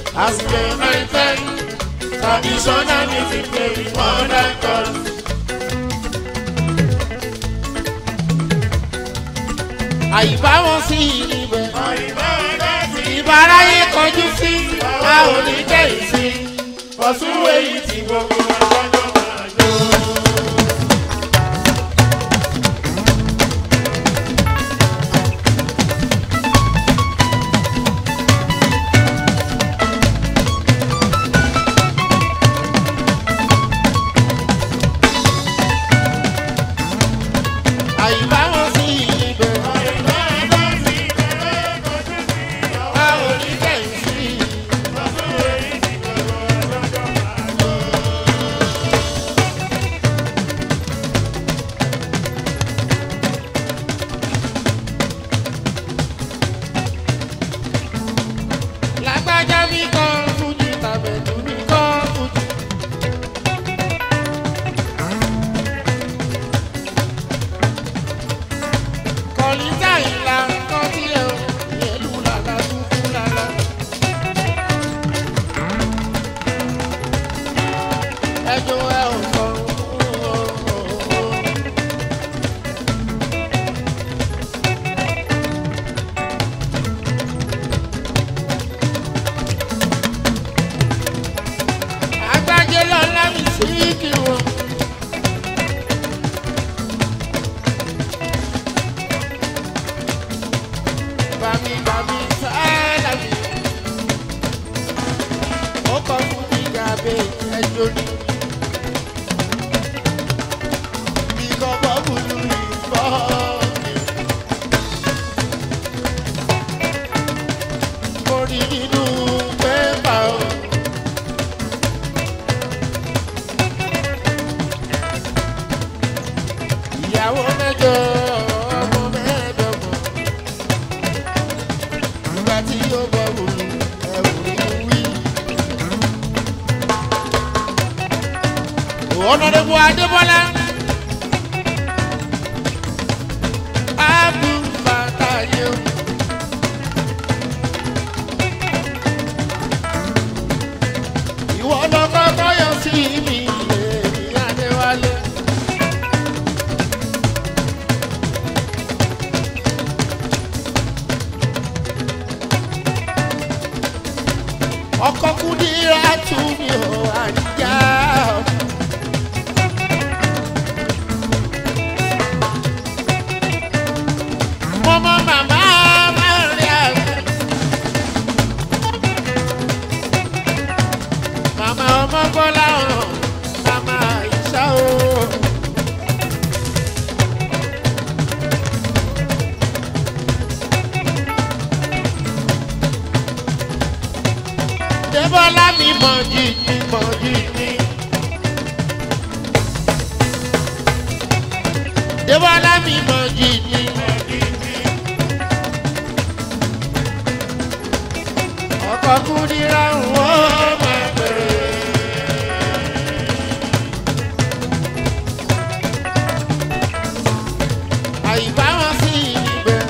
As they maintain traditional music play with modern chords. àyíbá wọn sí ibẹ̀. ìbáráyé kọjú sí a ò ní kẹ́yìn sí. ọ̀ṣunwé yìí ti gbogbo ọjọ́ máa jó. àyíbá wọn sí ibẹ̀. a ò ní kẹ́yìn sí. lágbájá mi kọ́ fújì tàbẹ̀dù mi kọ́ fújì. kọ̀lítà ìlà kan tí ẹ ò yẹlú làlá dúdú làlá. ẹjọ́ ẹ ò sọ. agbájé lọ́lá mi sí kí wọ́n. Bami bami sáálà mi. Ó kọ fún mi gàbé ẹjọ́ ni. Ìkọ̀ bọ́bùlù ìfọ́ mi. Mo rí nínú pépà o. Ìyàwó mẹ́jọ ọmọ mẹ́ẹ̀ẹ́dọ́gbọ̀n nígbà tí yóò bọ̀ wòlò ẹ̀wù wí. ọ̀nàdẹ́gbọ̀ adébọ́lá ábù bàtà yẹn. ìwọ lọ kọ́kọ́ yọ sí mi èmi adéwálé. ọkọ kúndínlá tún mi ò àjà. mọ́mọ́ màmá máa ń rí àgbẹ̀. màmá ọmọ bọ́lá hàn màmá ìṣá o. Débọ́lá mi mọ̀ jìjì mọ̀ jìjì. Débọ́lá mi mọ̀ jìjì mọ̀ jìjì. Ọkọ̀ kúndínlá ń wọ́n máa bẹ̀rẹ̀. Àyíbá wọn sí ibẹ̀.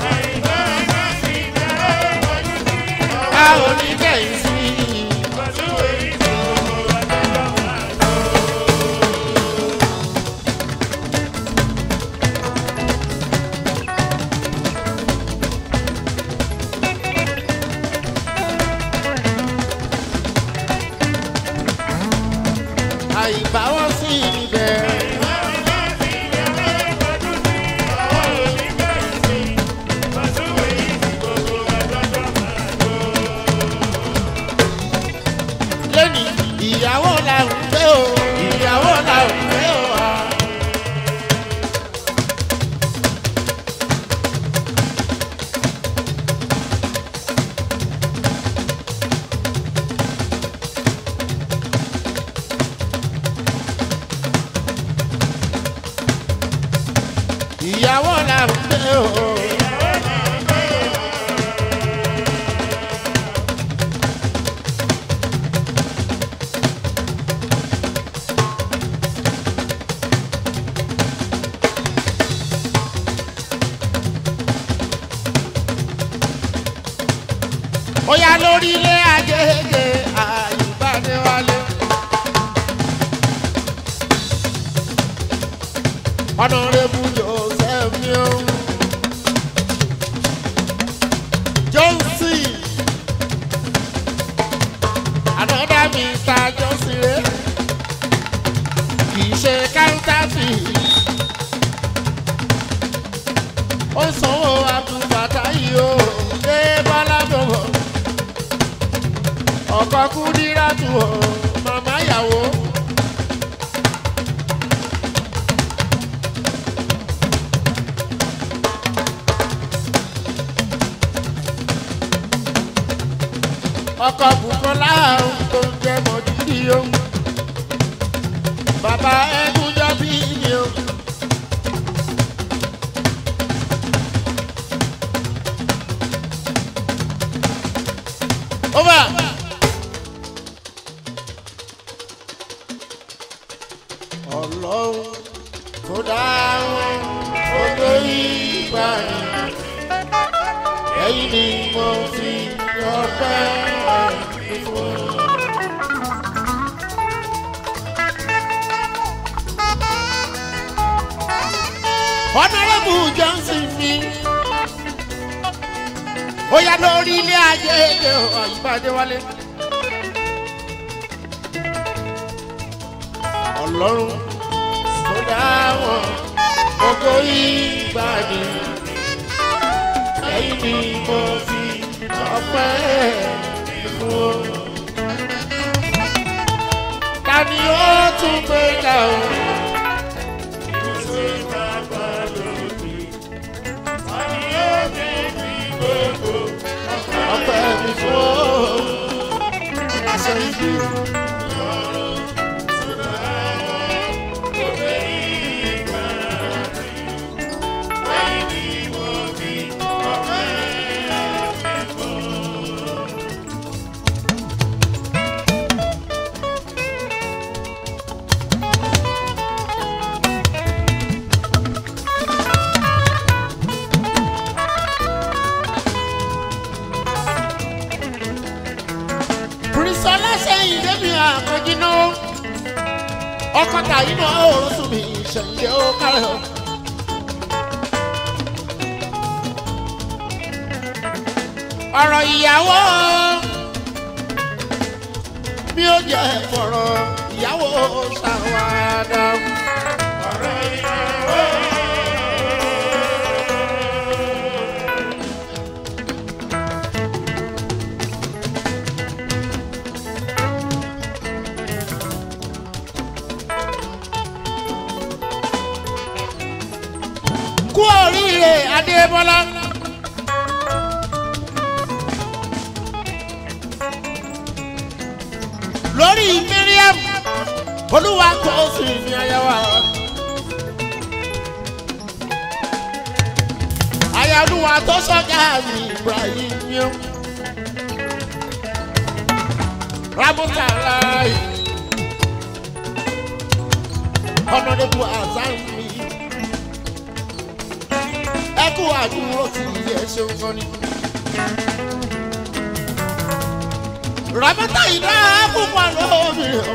A ò ní kẹ́yìn sí i. àyíbá wọn sí ibẹ̀. lónìí ìyàwó la ń gbé o ìyàwó la ń gbé o. ìyàwó la ń gbé o. ó yá lórílẹ̀ àjèjì àyùbádéwálé. Honorable Joseph Mion. Johnson. Another Mr. Johnson rẹ̀. Kì í ṣe counterfeit. Ó sanwó àbúbàtà yìí o. Ṣé Bọ́lá bọ̀bọ̀? Ọkọ̀ Kúdírà tù ọ́. Màmá ìyàwó. ọkọ bukola ohun tó ń jẹ mọjúdì ohun bàbá ẹgúnjọ bí mi o. over. ọlọ́run tó dá wọn odò ìgbà yẹn ẹ̀yin ni mo fi ọpẹ́ mi fún. Honorable Johnson mi ó yá lórí ilé ajé èdè àyípadé wálé. Ọlọ́run tó dá wọn gbogbo ìgbà ni ẹ̀yin ni mo fi ọpẹ́ fún. Ta ni ó tún gbé ga o? Ọpẹ́ mi fún. Aṣọ ìdí. Bùrìsọ́lá sẹ́yìn débi àkànjí náà. Ọkọ̀ tàyí náà ó sùn mí ìṣẹ̀lẹ̀ ó kárẹ̀ o. Ọ̀rọ̀ ìyàwó mi ò jẹ́ fọ̀rọ̀ ìyàwó ṣàwádà. Ọ̀rọ̀ ìyàwó. kú oríire adébọlá. lórí miriam olúwa kò sí ní ayáwá. ayálúwa tó sọ́jà ní ibrahim yó. rabuta láì ọ̀nàdébù azan mi ẹ kú àdúró tí ẹ ṣeun kan ni. Ràbátà ìdá púpọ̀ lómi o.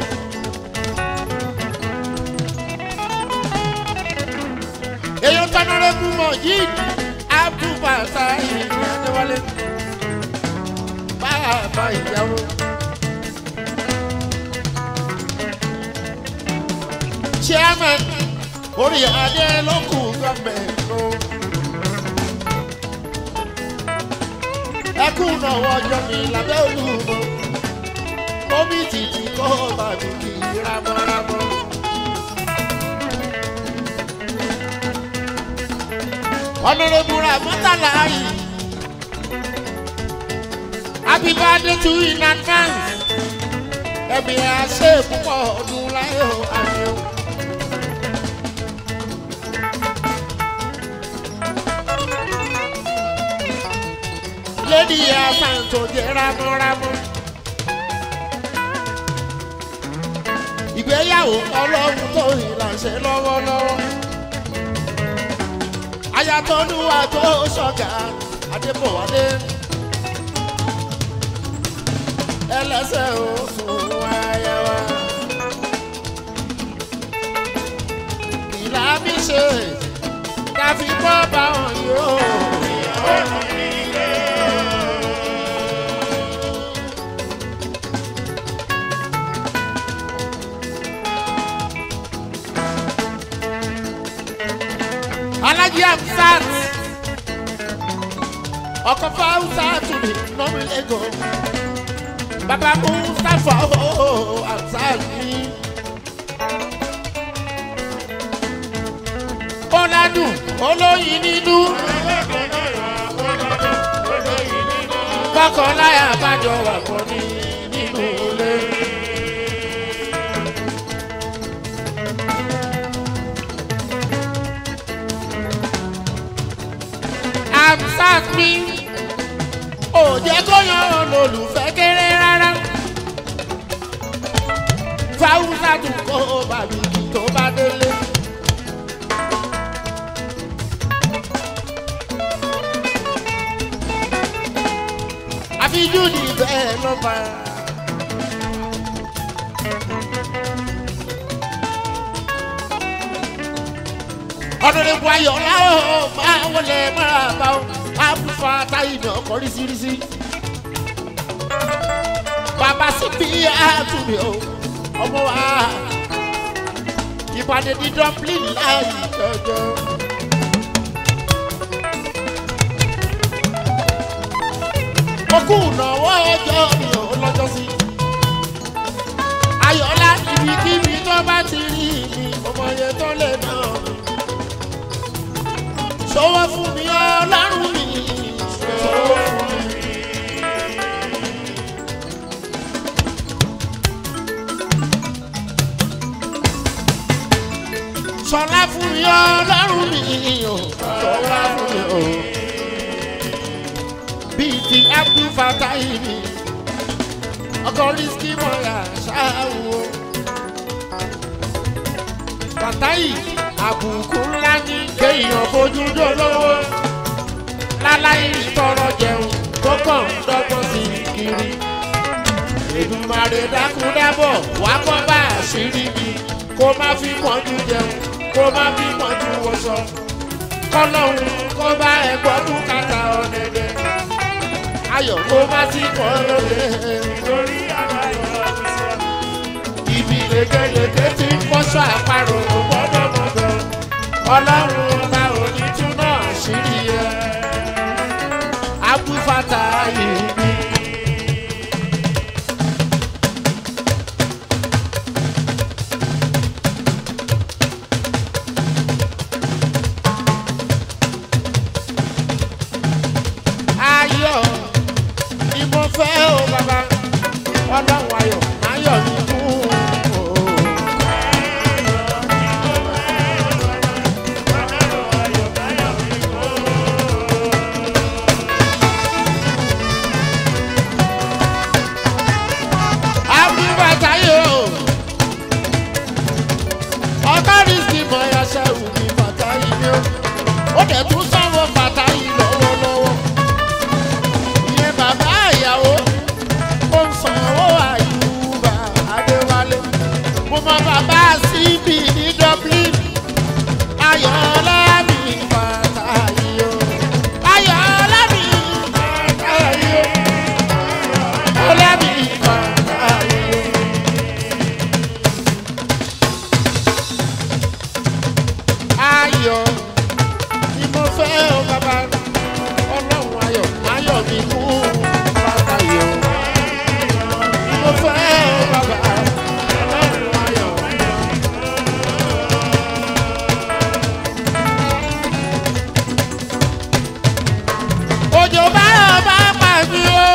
Èèyàn tọ́nọ́rẹ́ kú mọ̀ yìí Abdulbasa ìlú Adéwálé. Bàbá ìyàwó. Chairman orí adé ló kù gọ́ọ̀mẹ̀ntì. ẹkún náà wọjọ mi lábẹ́ olúmọ omi tìtì kó bàbí kì í ramọ́ramọ́. ọ̀nàrẹ́bùrà mọ́tàlá yìí happy birthday to you in advance ẹ̀mí àṣẹ púpọ̀ ọdún láyé o àmì o. lady asanto jẹ ramọramọ. ìgbéyàwó ọlọ́run tó ìlànṣẹ́ lọ́wọ́lọ́wọ́. ayatolluwa tó ṣọ̀gá adébọ̀wálé. ẹlẹ́sẹ̀ oṣù ayẹwà. ìlà mi ṣe káfí bọ́ bá wọn yóò. alájí amsat ọkọ fáwùsà tùmí lọ́mú lẹ́gọ̀ bàbá mustapha ooo amsat mi. ọ̀làdùn olóyin nínú kọkànláyà bàjọ́ wà pọ̀ ní nínú ilé. amsat mi ò jẹ́ kó yan olólùfẹ́ kéré rárá fáwùsà tún kó bàbí kí tó bá délé. àfijú ni bẹ́ẹ̀ ló bá. ọ̀dọ̀dẹ̀kọ̀ ayọ̀ láwọ̀ máa wọlé máa bá ọ àbúfà táyì náà kọ́ rísírísí. bàbá sí bí àtúnbí o ọmọ wa ìpàdé ní dublin láì jọjọ. okú ìnáwó ọjọ́ mi ò lọ́jọ́ sí. ayọ̀lá ibikíbi tó bá ti rí mi ọmọ yẹn tó lè náà mi sọwọ́ fún mi ọlọ́run mi. sọwọ́ fún mi. sọlá fún mi ọlọ́run mi o. sọlá fún mi o. bíi ti abdul fatahi mi ọkọ risky mọ́ra ṣááwó. fatahi àbùkù ńlá ní kéèyàn fojú dolówó láláì tọrọ jẹun tó kàn ń dọ́gbọ́n sí i kiri. Èdùmàrè dákúndábọ̀ wá kọ́ bá àṣírí mi kó má fi pọ́njú jẹun kó má fi pọ́njú wọṣọ. Kọ́lọ́hún kó bá ẹ̀gbọ́n bùkátà ọ̀dẹ̀dẹ̀. Ayọ̀ kó má sí kọ́ lóde lórí àbáyọ̀ ọ̀fíìsì. Ibi lékeleke ti ń fọ́ṣọ àparò kò gbọ́dọ̀ mọ̀dọ̀ ọlọ́run ọba òní tún náà ṣírí ẹ abúfàtà yìí ni. ayọ̀ ni mo fẹ́ o bàbá ọlọ́run ayọ̀ ayọ̀ ni kú o. Happy birthday o. Ọkọ rìsíkì mọ ẹyàṣẹ òbí bàtà yìí ni ó. Ó dẹ̀ tún sanwó bàtà yìí lọ́wọ́lọ́wọ́. Ìyẹn bàbá ìyàwó. Ó ń sanwó àyùbá Adéwálé. Mo mọ bàbá síbì ní Dublin. Ayọ̀ọ́lá mi bàtà yìí o. Ayọ̀ọ́lá mi bàtà yìí o. Ọlá mi bàtà yìí o. ayọ̀ ni mo fẹ́ o bàbá ọlọ́run ayọ̀ ayọ̀ mi kú bàbá yọ̀ ni mo fẹ́ o bàbá ọlọ́run ayọ̀. òjò bá bá pa mí o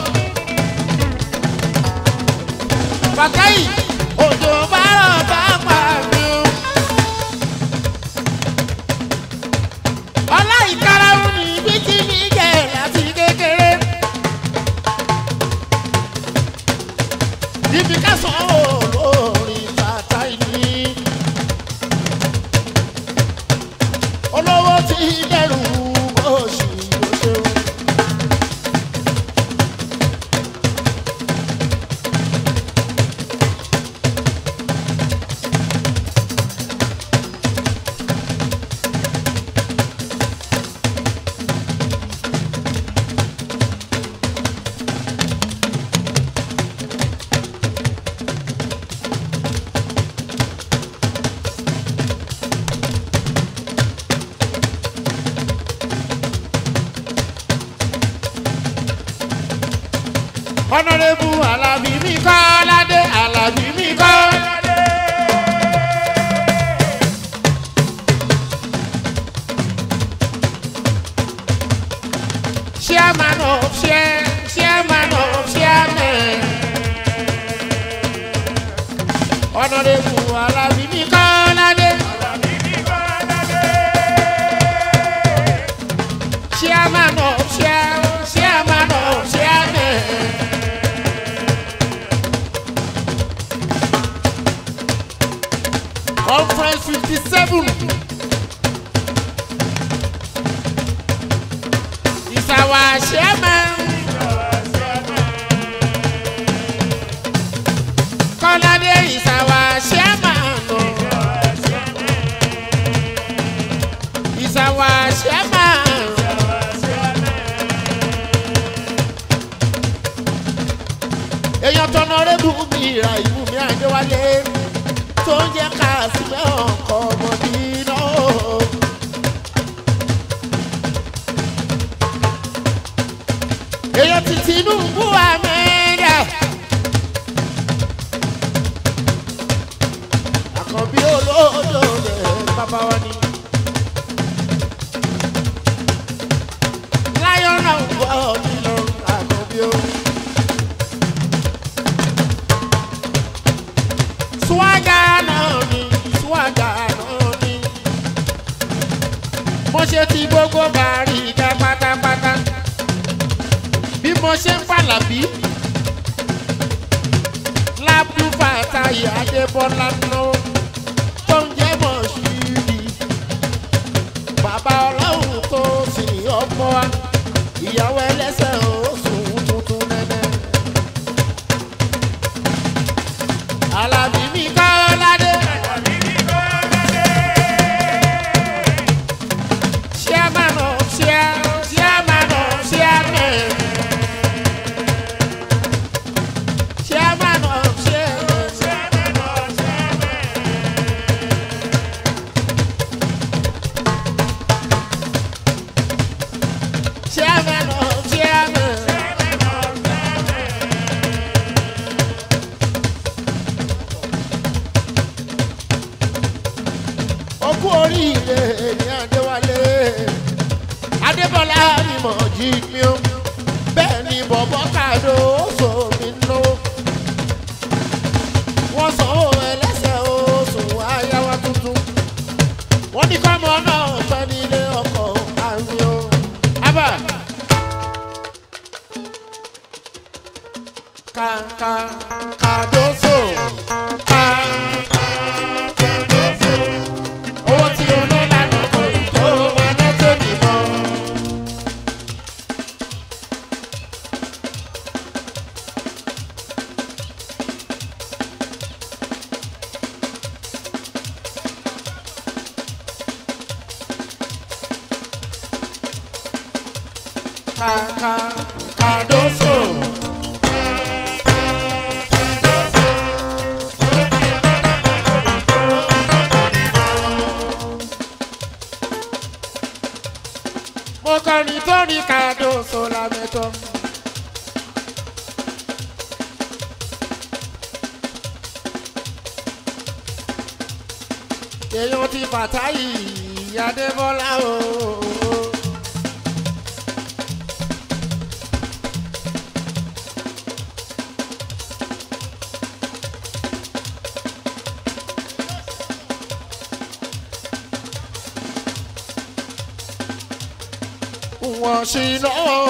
bàtà yìí òjò bá bá pa mí o. ọ̀nàrẹ́bù alábí mi kọ́ ládé alábí mi kọ́. chairman of chair chairman of chairman ọ̀nàrẹ́bù alábí mi kọ́ ládé. chairman of chair chairman of chairman. conference fifty seven. is our chairman. Kọ́ládé is our chairman. o. Is our chairman. èèyàn tọ́nà rẹ́bù mi ra ìlú mi àdéwálé tó ń jẹ́ ká sílẹ̀ ọkọ̀ ọmọdé náà. èèyàn ti tinubu amẹ́rẹ́. àkànbí olódò rẹ̀ bàbá wa ni. láyọ̀ náà ń bọ̀ nínú àkànbí o. swaga náà ni swaga náà ni. mo ṣe ti gbogbo bàárì ìdá pátápátá bí mo ṣe ń fàlàbí lábúfà táyé adébọlá náà tó ń jẹ́ mọ̀ ṣíbi bàbá ọlọ́run tó sì ọmọ wa ìyàwó ẹlẹ́sẹ̀ oṣù tuntun nẹ́nẹ́. alábí mi kọ́ ládé. chairman of chair chairman of chairman. Chairman of chairman. Chairman of chairman. Okú oríire ní Adéwálé. Adébọ́lá ni mo jí mi ó. Bẹ́ẹ̀ ni bọ̀bọ́ kàdó oṣù mi náwó. Wọ́n sanwó ẹlẹ́sẹ̀ oṣù ayáwá tuntun. Wọ́n ní kọ́mọ náà pẹ́ nílé ọkọ̀ àrùn o. Abba. Kàkà kàdóso. Kà kàdóso. Owó tí o ní lánàá kò tó máa ná tó nìbọn. Kàkà kàdóso. mo kọrin tó ní kàdóso lámẹ́tọ́. èèyàn ti fàtáyì adébọ́lá o. wọ́n ṣì náà.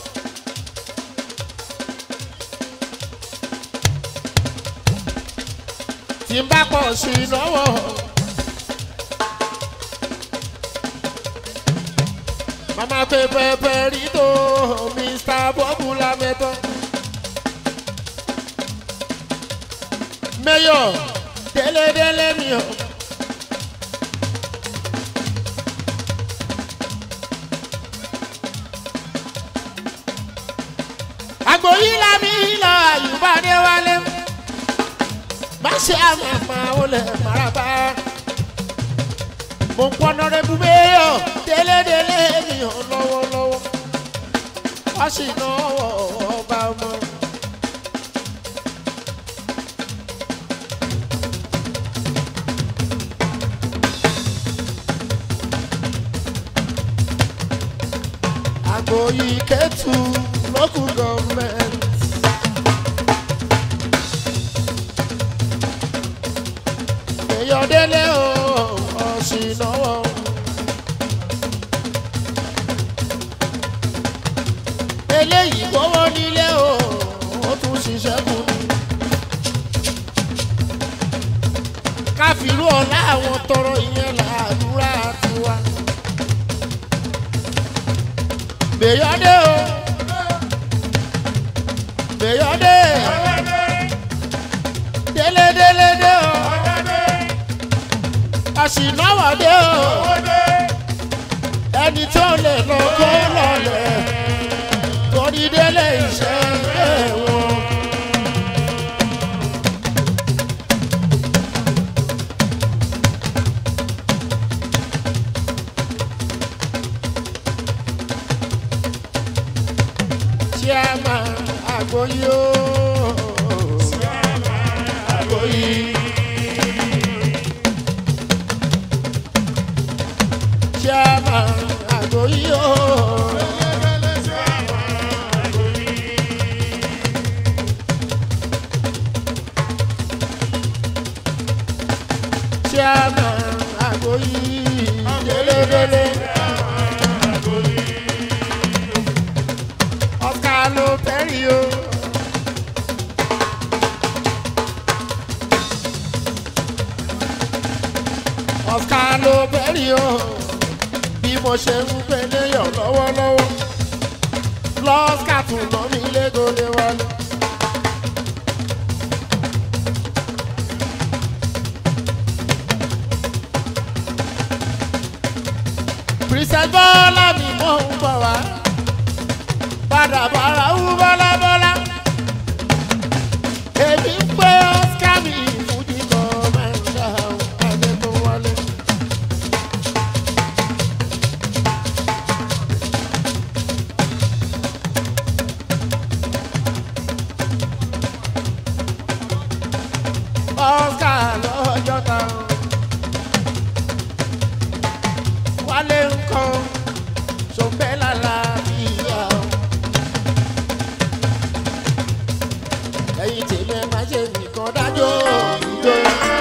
tí n bá pọ̀ sí i lọ́wọ́. màmá pé pẹpẹ rí tó mr bọ́bù lámẹ́tọ́. mẹ́yọ̀ délédélé mi ò. àgbò yìí la mi lọ àyùbá dé wálé bá ṣe àmàmà olè maraba mo ń pọnà rẹ búbéyọ délédélé mi ò lọ́wọ́lọ́wọ́ wá sì náwó ọba ọmọ Agboyi Ketu local government. Èyọ̀délé o, ọ̀sìnàwọ̀. Eléyìí gbówó nílé o, ó tún ṣiṣẹ́ fún mi. Káfíńrú ọ̀la àwọn tọrọ ìyẹn làdúrà tiwa. Gbèyọ́dé o. Gbèyọ́dé. Délé délé dé o. Àṣìnáwọ̀dé o. Ẹni tó lè lọ kó lọlẹ̀. Torí délé iṣẹ́ wọn. Chairman Agboyi o. Agboyi. Chairman Agboyi o. Chairman Agboyi. Dele dele. Oscar ló tẹ́rì o. Oscar ló tẹ́rì o. Bí mo ṣe ń gbé léyàn lọ́wọ́lọ́wọ́. Lọ́sítà tún ná mi légolé wọlé. Princess Bọ́lá mi mọ̀ ń bọ̀ wá padà bára wú bọ́lábọ́lá. Èmi ń pé Oscar mi fújì kọ́mẹ́ńdà ẹni tó wọlé. Oscar lọ́jọ́ ta. Wálé ń kọ́ sọ̀bẹ́lá làbíyá. ẹ̀yin tèmi ẹ má ṣe nìkan dájọ́ ìjọ.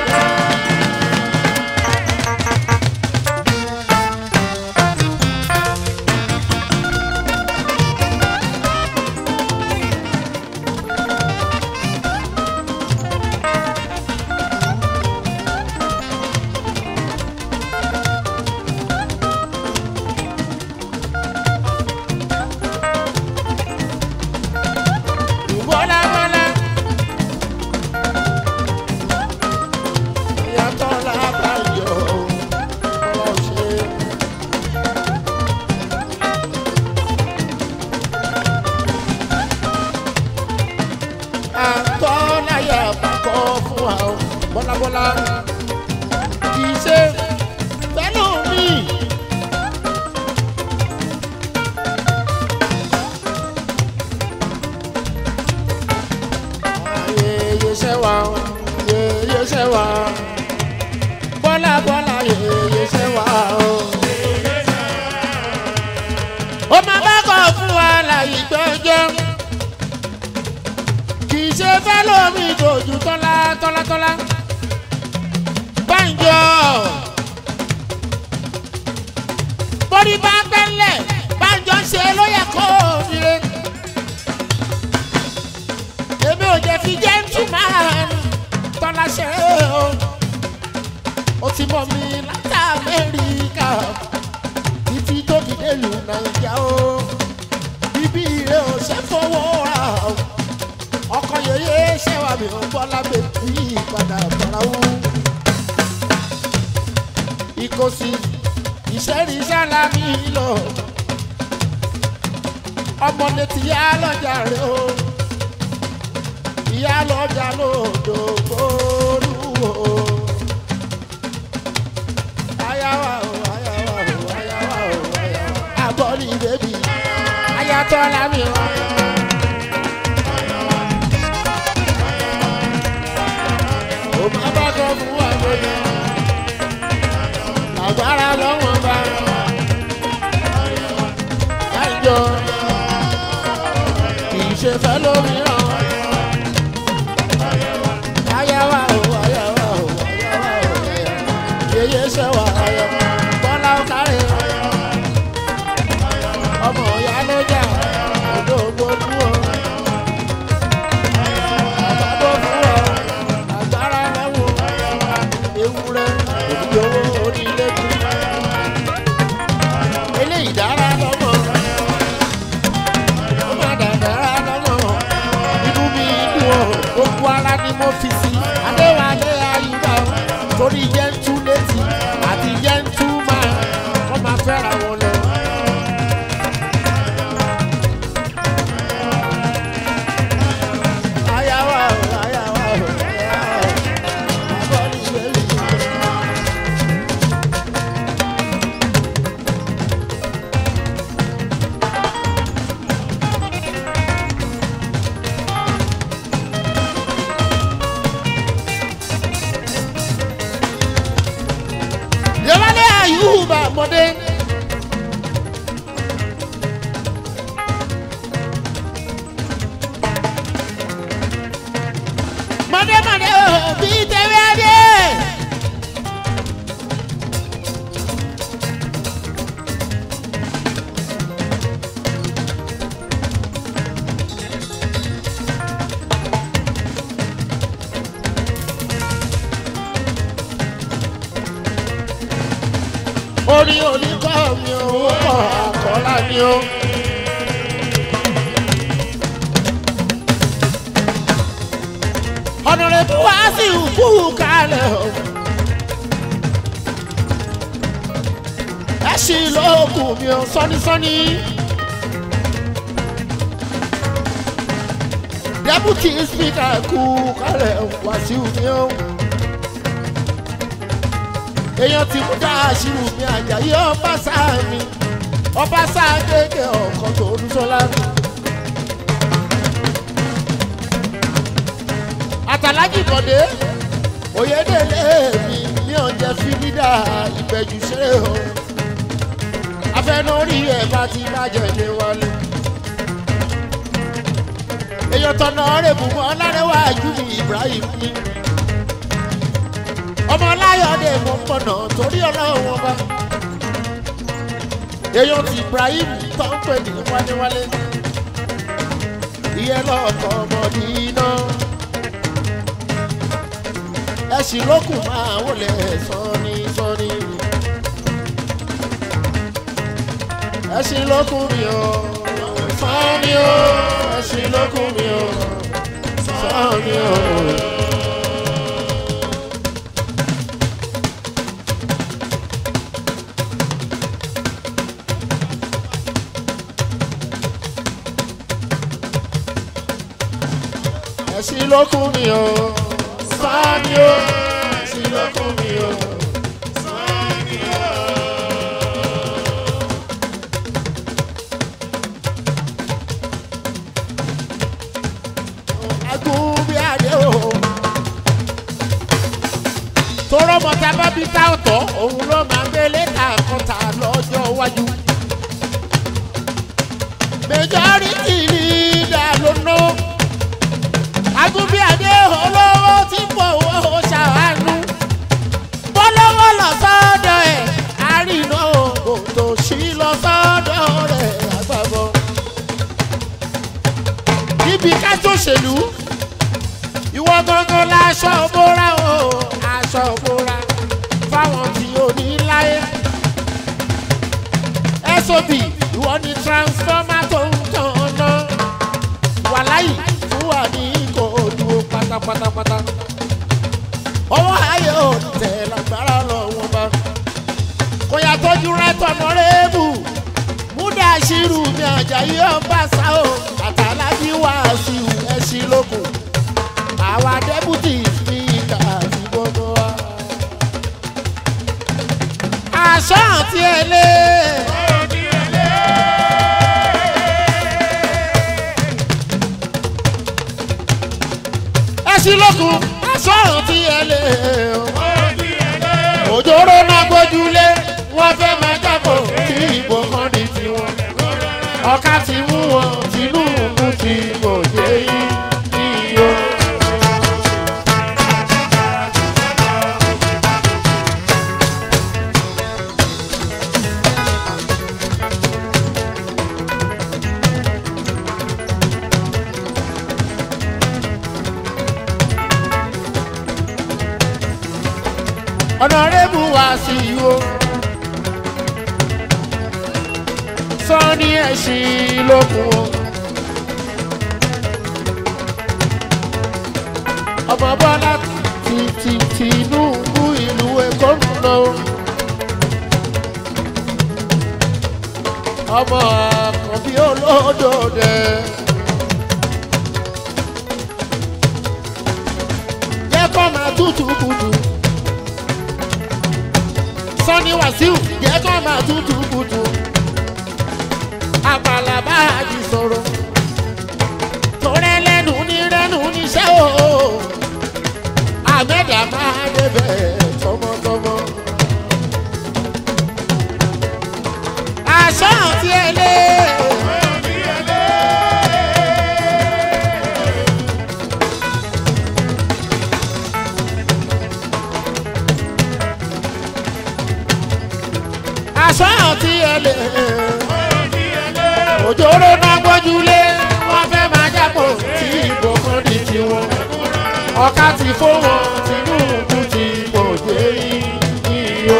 Bọ́lá bọ́lá. Ìyàtọ̀ lábàáyọ̀ ọ̀ṣẹ́. Àtọ́láyà bàkọ́ fún wa o, bọ́lábọ́lá. Kì í ṣe pẹ̀lú mi. Yeye ṣe wa, yeye ṣe wa. Bọ́lá bọ́lá yeye ṣe wa o. Ó máa bá kọ̀ fún wa láyé gbẹ́jọ́. Kì í ṣe fẹ́ lómi dojú tọ́lá tọ́lá tọ́lá. Bánjọ. Bórí bá gbẹ́lẹ̀, bánjọ ṣe ló yẹ kó o dire èmi ò jẹ́ fi gentleman tọ́lá ṣe o. ó ti mọ̀ mi láti amẹ́ríkà títí tó fi délùú nàìjíríà o. bíbí rẹ̀ ò ṣe fowó ra o. ọkọ̀ yẹyẹ ṣẹ́wà mi ò bọ́ lábẹ́ bí ìpadà bọ̀ráwú. ìkòsí ìṣẹ́rí sálámì lọ. ọmọ létí yá lọ́jà rẹ̀ o ìyá lọ́jà lòdò gbòòrò. Ayawa o, ayawa o, ayawa o, ayawa. Àbọ̀rí bèbí, ayatọ̀ lámì wá. Ó má bá kọ́ fún wa lónìí. Àgbára lọ́wọ́n bá. Láìjọ. ṣe fẹ́ lómìíràn. Ayáwá o, ayáwá o, ayáwá o, ayáwá. Yeye ṣe wà ayọ̀, bọ́lá ó kárẹ̀. Ọmọ ìyá ló jà, ọdún ògbójú o. Àgbàdo fún ọ, àgbára lẹ́wọ̀n. Ewúrẹ́, òdìyówó onílé kú. Eléyìí dára lọ́mọ. Ó má dàdára lọ́mọ. Inú mi dùn ọ́, gbogbo ara ni mo fi sí. Adéwálé Ayúbá o, torí jẹ́ntú létí àti jẹ́ntú máa kọ́ máa fẹ́ra wọn lọ. Ayáwá o, ayáwá o, ayáwá o. Bàbá ní ìwérí. Yọ̀wálé Ayúbá mọ̀dé. Mọ̀dé mọ̀dé o, bí tẹ̀wé adé. orí oníkọ́ mi owó pọ̀ àkọ́lá ni ó. ọ̀nàrẹ́bù wá sí ìkú kalẹ̀ o. ẹ ṣì lóògùn mi ò sọ́nísọ́ní. dẹ́bùtì spíkà kú kalẹ̀ wàṣíù mi ó èèyàn ti mú dá àṣírù mi àjàyí ọba sáà mi ọba sáà kéèké ọkọ tó ń sọlá mi. àtàlájì kọ̀dé òyedèlé mi ní ọ̀jẹ̀ fílídà ìbẹ̀jù ṣeré o afẹnórí ẹ̀ bá ti bàjẹ́ ní wálé. èèyàn tọ̀nà rẹ̀ bùnmọ́ ọlárẹ̀wájú mi Ibrahim mi ọmọ láyọ̀dé mo pọ̀nà torí ọlọ́run ọba èèyàn ti Ibrahim tó ń pè ní wálewálé ìyẹn lọ́ọ̀kọ́ ọmọdé iná ẹ̀sìn lókùn máa wọlé sọ́ni sọ́ni ẹ̀sìn lókùn mi ò sọ́ni ò ẹ̀sìn lókùn mi ò sọ́ni ò. ẹ̀sìn lókun mi o sáni o ẹ̀sìn lókun mi o sáni o. agúnbíàdé o tọrọ mọta bá bí tá ọ̀tọ̀ òun ló máa gbélé ta kọta lọ́jọ́ iwájú majority leader ló ná agúnbíàdé olówó tí fowó ṣàánú bọ́lọ́wọ́ lọ sọ́dọ̀ ẹ̀ àrìnà òtò sí lọ sọ́dọ̀ rẹ̀ àgbàbọ̀. níbi kájọ òṣèlú ìwọ gangan láṣọ bóra o aṣọ bóra fáwọn tí ò ní láyé. sob ìwọ ni transformer tó ń tàn ná wàláyì fún wa ní kò dúró pátápátápátá ọwọ́ ayé ò tẹ̀ lágbára lọ́wọ́ bá kò yà tọ́jú rẹ tọ̀nà rẹ́ẹ̀bù múdà ṣírù mi àjàyí ọba sá o àtàlábí wàásù ẹṣin lóko àwa dẹ́bùtì spíkà àti gbogbo wa. aṣọ àti ẹlẹ́. ẹṣin lóko aṣọ àti ẹlẹ́. òjòrò náà gbójúlé wọ́n fẹ́ máa jábọ̀ kí ìbò kan di tiwọn ọ̀ka ti mú wọn Tinubu ti bò yín iyọ̀. ọ̀nàrẹ́bù wá sí ìwò. sọ́ni ẹ̀sìn lókun o. ọmọ bọ́lá ti ti tìǹbù ìlú èkó ń lọ. ọmọ àkànbí olódòdè. jẹ́ kó máa tútù kùtù sọ́ni wàsíù jẹ́ kó máa tútù kùtù àpàlà bá a jì sọ̀rọ̀ torẹ́ lẹ́nu ní rẹ́nu níṣẹ́ o àmẹ́dà máa débẹ̀ tọmọtọmọ. aṣọ àti ẹlẹ́. aṣọ àti ẹlẹ́. òjòrò náà gbójúlé wọ́n fẹ́ máa jápọ̀ tí ìbò kan di tiwọn. ọ̀ka ti fó wọn Tinubu ti pọ̀ dé iyọ̀.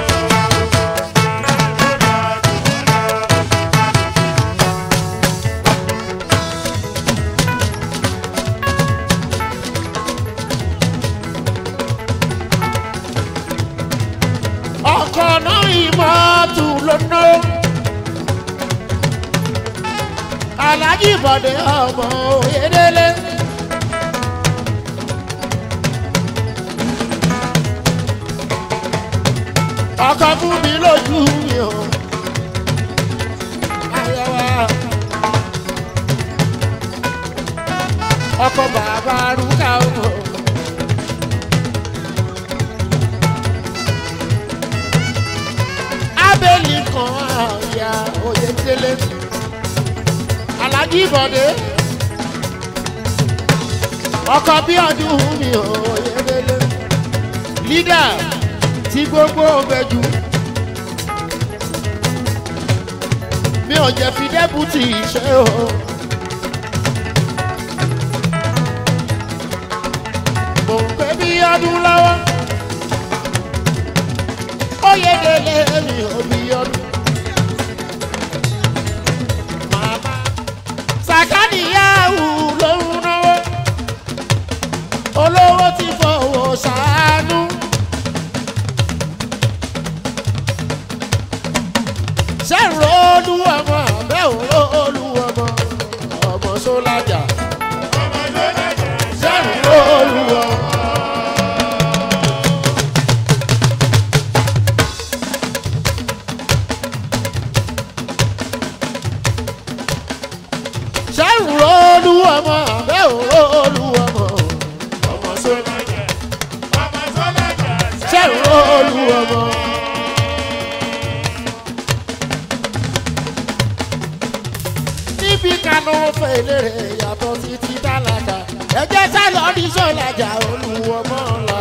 ọkọ̀ náà ìmọ̀ọ́tù lónà. alájí bọ̀dé ọmọ òyedele. ọkọ̀ fún mi lójú mi o. ayọ̀wá. ọkọ̀ bàbá rúkà o. abẹ́lì kan àyà oyedele alájí bọ̀dé ọkọ̀ bí ọdún mi oyedele lídà tí gbogbo ọbẹ̀jú mi ò jẹ́ fi dẹ́bùtì iṣẹ́ o. mo ń pè bí ọdún lọ́wọ́ oyedele mi ò bí ọdún. Màmá sàkánìyàwó ló ń náwó olówó ti fọwọ́ ṣàánú. sẹ́rù olúwọmọ abẹ́ òró olúwọmọ ọmọ sólájà sẹ́rù olúwọmọ. sẹ́rù olúwọmọ abẹ́ òró olúwọmọ ọmọ sólájà sẹ́rù olúwọmọ. níbi kanú fèlèrè yàtọ̀ sí ti tálákà ẹ̀jẹ̀ sálọ ní sọ́lájà olúwọmọ ńlá.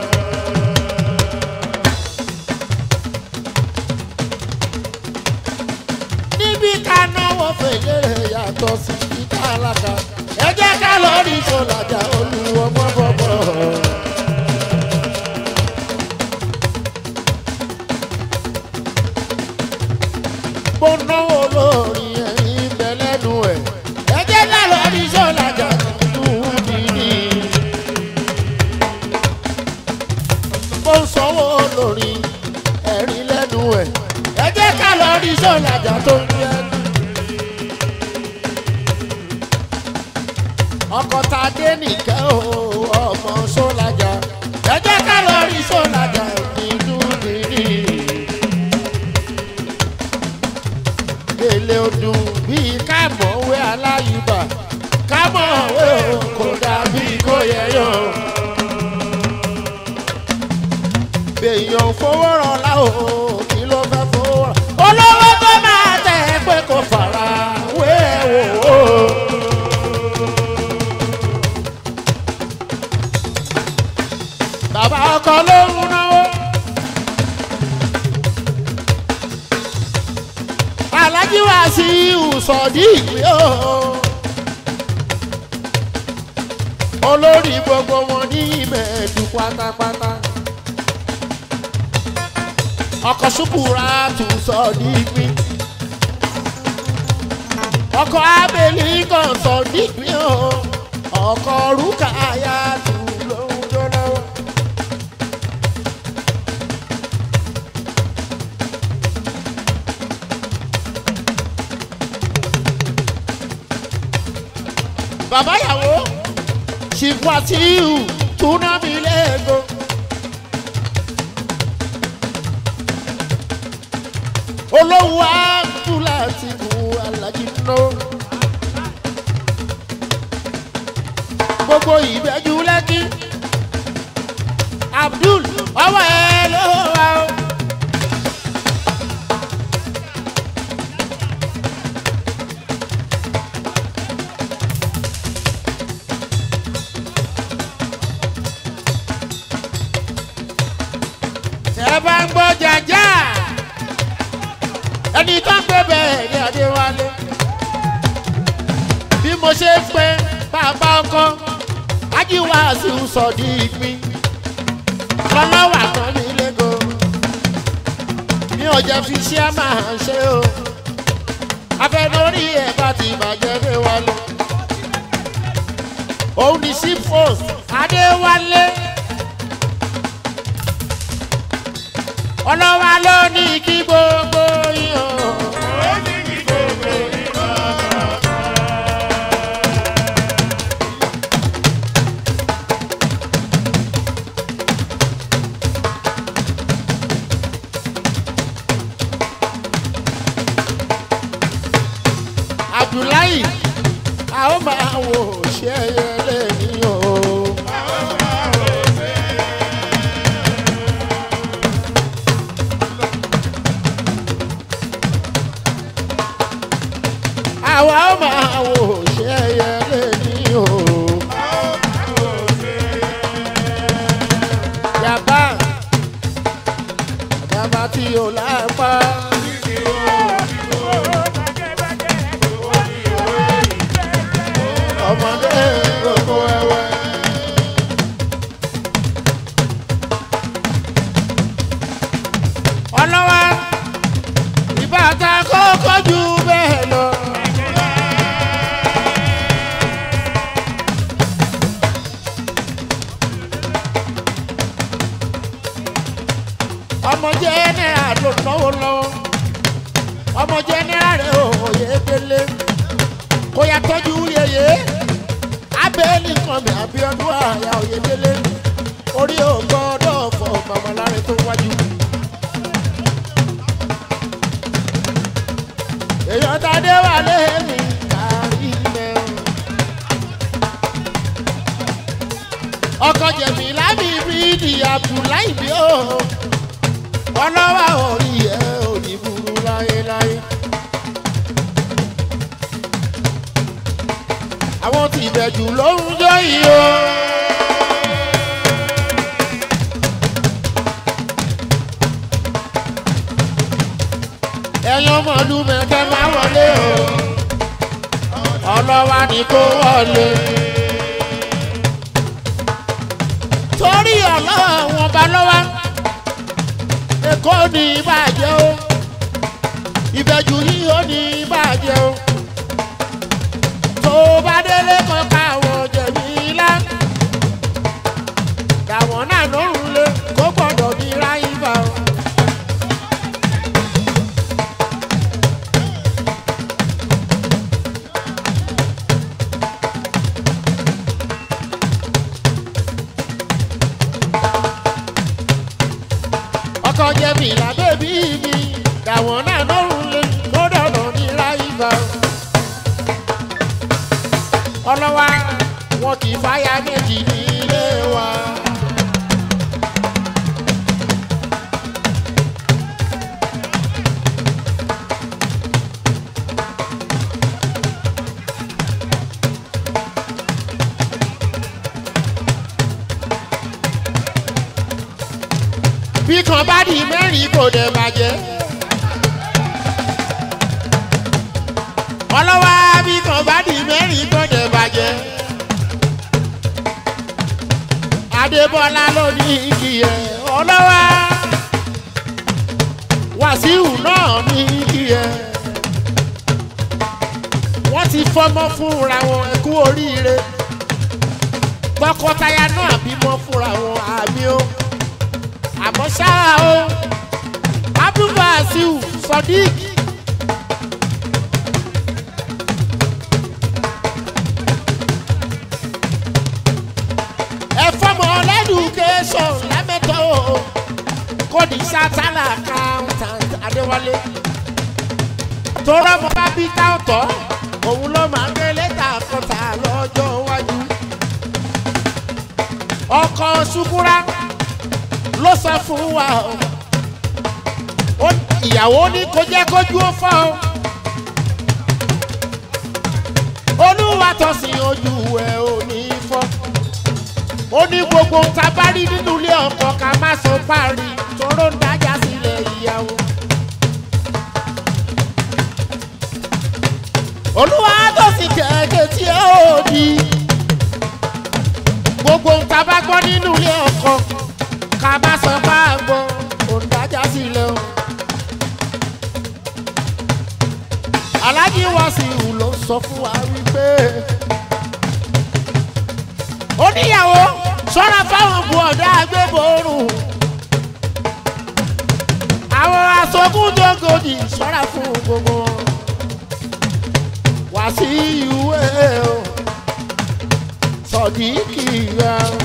níbi kanú fèlèrè yàtọ̀ sí ti tálákà ẹ̀jẹ̀ sálọ ní sọ́lájà olúwọmọ bọ̀bọ̀. mo náwó lórí ẹ̀yìn bẹ̀lẹ́nu ẹ̀. ẹ̀jẹ̀ náà lọ ní sọ́lájà tuntun nìyí. mo ń sanwó lórí ẹ̀rín lẹ́nu ẹ̀. ẹ̀jẹ̀ ká lọ ní sọ́lájà tó ń yẹ. ọkọ̀ ta dé nìkẹ́ o ọmọ sọ́lájà. ẹ̀jẹ̀ ká lọ ní sọ́lájà nínú nìyí. èlé odùn bíi kámọ̀wé aláyùbá kámọ̀wé o kò dàbí kó yẹyọ. èèyàn fowó rọlá o kí ló fẹ́ fowó rọ. olówó tó máa tẹ̀ ẹ́ pé kò fara wé wò ó. sọ̀dí ìwé o. olórí gbogbo wọn ní ìmẹ̀ẹ́dù pátápátá. ọkọ̀ ṣùkúra tún sọ̀dí ìwé. ọkọ̀ abẹ́lé kan sọ̀dí ìwé o. ọkọ̀ rúkàyà tún lóhun tó lọ́wọ́. bàbá ìyàwó ṣìfàtìhù túnámi lẹ́ẹ̀kọ́. olówó àtúlà ti kú alájí ná. gbogbo ìbẹ́jú lẹ́kí abdul ọwọ́ ẹ ló wà ó. ẹ bá ń gbọ́ jàjà ẹni tó ń gbé bẹ́ẹ̀ ni adéwálé bí mo ṣe ń pe bàbá ọkọ ajíwáàsí sọ̀dí ìpín lọ́lọ́wà tán ní lẹ́gọ̀ mi ò jẹ́ fi ṣé máa ṣe o afẹnórí ẹ̀ bá ti bàjẹ́ dé wálé òun ní sífòs adéwálé. ọlọ́wà ló ní kí gbogbo yàn. abdullahi a ó máa wò ṣe ẹyẹ lẹ́yìn o. àwa ó máa wò ṣe ẹyẹ lẹ́yìn o. yàbá yàbá tí o lápá. ọmọdé gbogbo ẹwẹ. ọlọ́wà ìbátan kọ́kọ́ ju bẹ́ẹ̀ lọ. ọmọ jẹ́nẹ́rà ló náwó lọ́wọ́ ọmọ jẹ́nẹ́rà rẹ̀ òye délé kó yà tọ́jú yeye abẹ́ẹ́lì kan mi àbíọ́dún àyà òye délé orí ògbọ́dọ̀ fọ màmá tó wájú. èèyàn tàdé wà lẹ́yìn kárí mẹ́rin. ọkọ̀ jẹ̀mí lábì bíríìdì abdullahi bí ó ọlọ́wà orí ẹ̀ ò ní burú láéláé. àwọn tí ìbẹ̀jù ló ń jó yìí o. ẹ̀yin ọmọlú mẹ́kẹ́ máa wọlé o ọlọ́wà ni kó wọlé. torí ọlọ́wà wọn bá lọ́wọ́ èkó ní ìbàjẹ́ o ìbẹ̀jù yìí ó ní ìbàjẹ́ o tó bá délé kan káwọn jẹ̀mí ńlá dàwọn náà lórùn lé kó gbọ́dọ̀ ní ráyìnbá o. ọkọ jẹ̀mí ìlà bèbí mi dàwọn náà lórùn lé kó dọ̀dọ̀ ní ráyìnbá o ọlọ́wà wọn kì í fáyà méjì nílé wa. bí kan bá di mẹ́rin kò dẹ̀ bàjẹ́. ọlọ́wọ́ bí kan bá di mẹ́rin kan dẹ̀ bàjẹ́. adébọ́lá ló ní kí ẹ ọlọ́wọ́ wàsíù náà ní kí ẹ. wọ́n ti fọmọ fúnra wọn ẹ kú oríire tọkọtaya náà bímọ fúnra wọn àmì o àmọ́ ṣá o abdulwasiu sodiq ẹ̀fọ́mọ lẹ́dùkẹ́sọ̀n lámẹ́tọ́ o kódì sátálà accountant adéwálé tọrọ mọ bá bí táwọtọ òun ló máa ń gbé lẹ́tà kọta lọ́jọ́ iwájú ọkọ ṣukura ló sọ fún wa o Ó ní ìyàwó ní kó jẹ́ kójú ó fọ́ o olúwa tọ̀sìn ojú ẹ̀ ò ní fọ́ ó ní gbogbo ń ta bá rí nínú ilé ọkọ ká má sọ párí tóró ń dájà sílẹ̀ ìyàwó. olúwa tọ̀sìn kẹ̀kẹ́ tí ẹ ò di gbogbo ń ta bá gbọ́ nínú ilé ọkọ ká má sọ páàgbọ́ ò ń dájà sílẹ̀ o. alájí wàsíù ló sọ fún wa wípé oníyàwó sọ́ra fáwọn bu ọ̀dà agbébòrùn àwọn aṣogún dógòdì sọ́ra fún gbogbo wọn wàsíù ẹ̀ o sọ̀díkì ra o.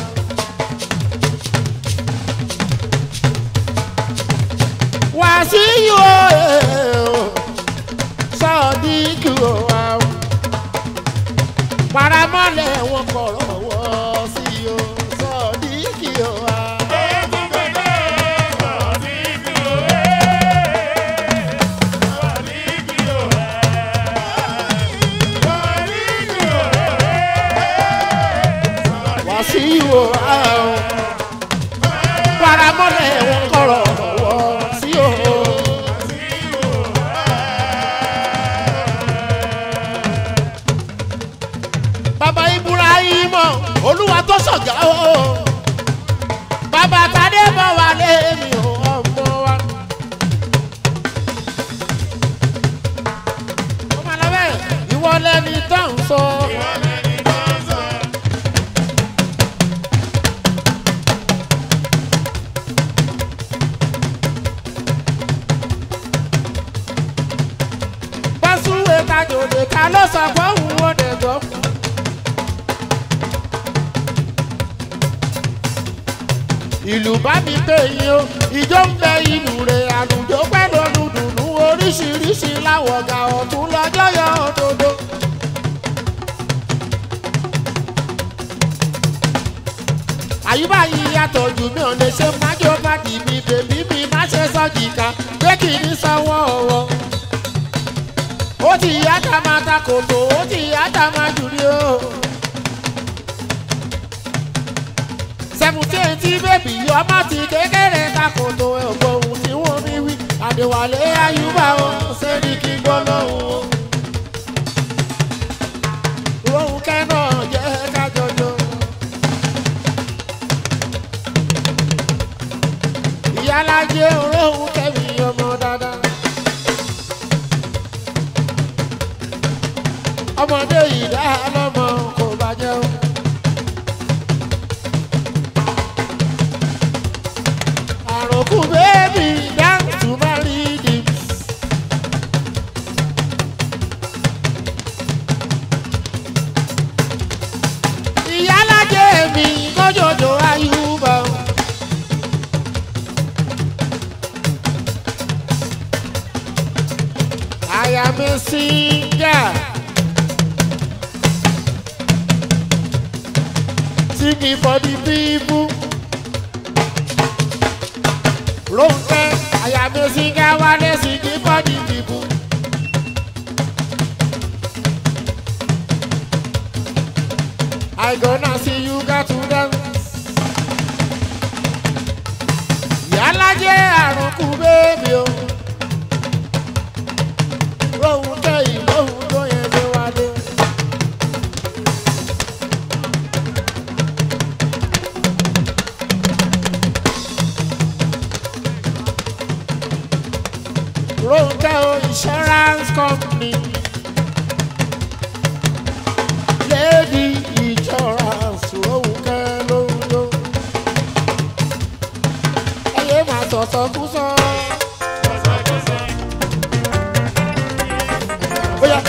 wàsíù ẹ̀ o sọ̀díkì ra o paramọ́lẹ̀ wọn kọ̀rọ̀ wọ́ sí o sọ̀díkì o wa. wàsíù o wa o paramọ́lẹ̀ wọn kọ̀rọ̀ wọ́ sí o. bàbá ibrahima olúwa tó sọ̀gá o bàbá tadé bọ̀ wá lémi o ọmọ wa. ọmọ alábẹ́ ìwọ lẹni tó ń sọ. bọ́sùwé tajòdè ta ló sọ pé òun ò dẹ̀ gbọ́. ìlú bá mi pé yín o ìjọ ń bẹ ìlú rẹ̀ àlùjọ pẹ́ lọ́dún dùnú oríṣiríṣi láwọ̀gà ọ̀tún lọ́jọ́ yọ òdodo. àyíbá yìí yàtọ̀ jù mí ò lè ṣe májò pàdé mi bèbí mi má ṣe sọ́jì ká pé kì í sanwó ọ̀wọ́. ó ti yá tá máa ta kòtò ó ti yá tá máa jù rí o. seventeen tí bèbí ọmọ ti kékeré takoto ẹ̀gbọ́n ohun tí wọ́n mi wí àdèwálé ayúbà o sẹ́ni kí gbọ́ lọ́hùn o. rohun kẹ́nà jẹ́ kájọjọ. ìyálàjẹ rohun kẹ́mi ọmọ dáadáa. ọmọdé yìí dá lọ́mọ kò bàjẹ́ o. àròkù bẹ́ẹ̀bì dance to my rhythm. ìyálàjẹ mi kọjọjọ ayúbọ. I am a singer. Singing for the people. Ronke, I am a singer, one singing for the people. I gonna see you got to dance. Yálà jẹ́ àrùnkù bébí o. Ronke ìlóhùn tó yẹn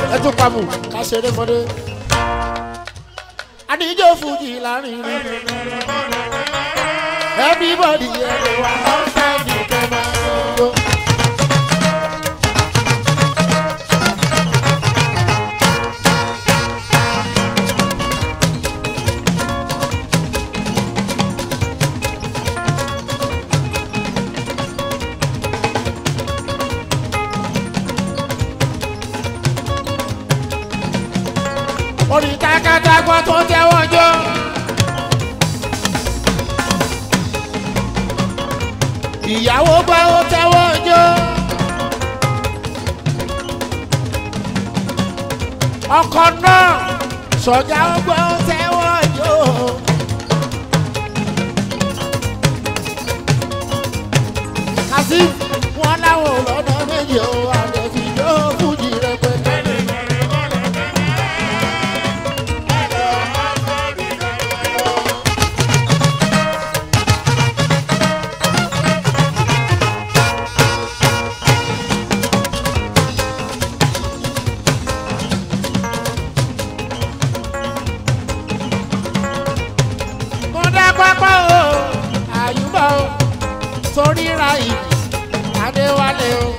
ẹ tún pamọ́ ká ṣeré mọ́dé. àníjó fújì láàrin rí. everybody ẹ lè wá outside the camera. orí takatagbọ́ tó tẹ́wọ́ jọ. ìyàwó gbọ́ ó tẹ́wọ́ jọ. ọkọ náà sọ̀jà ó gbọ́ ó tẹ́wọ́ jọ. kàsí wọn láwọn ò lọ́nà méjì ó àdẹ̀fí yóò fújì rẹpẹtẹ. mo dá pápá o àyùbá o torí ra ìlú adéwálé o.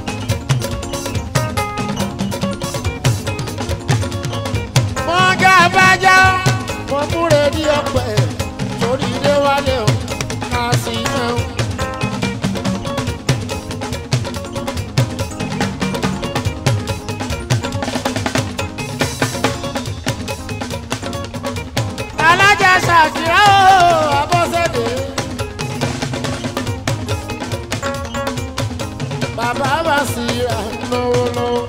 mo já bájá mo múre ní ọpẹ torí déwálé o ká sí náà. alájà ṣàkírá o abọ́sẹ̀dé. bàbá bá sì rà lọ́wọ́ lọ́wọ́.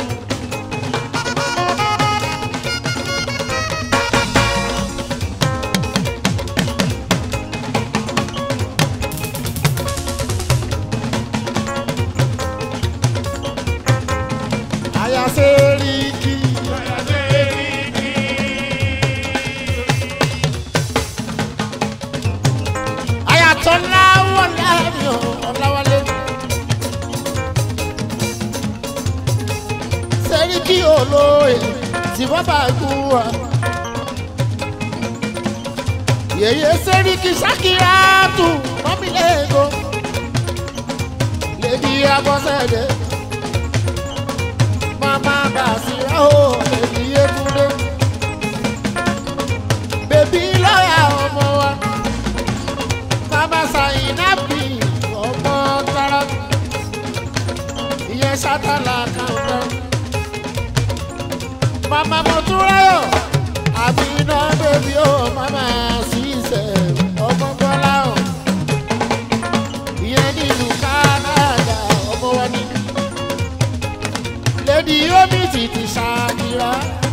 àyàsé rí kí. àyàtọ̀ láwọ̀ láàrin ọ̀làwálé. sẹ́ríkì olóye tí wọ́n bá kú wa. yèyé sẹ́ríkì sákìrátù mọ́mílẹ́gò. lèdi abọ́sẹ̀dé. mama bàṣírà ó lèdi yétúndé. bèbí lọ́yà ọmọ wa. mama sàyìnàbì ọmọ tara. ìyẹn sátálà kàńtà mama mọtúráyọ àbí iná bèbí ó mama ṣiṣẹ ọmọ bọlá o ìyẹn nílùú Canada ọmọ wa ní lady omi títí ṣàkìrà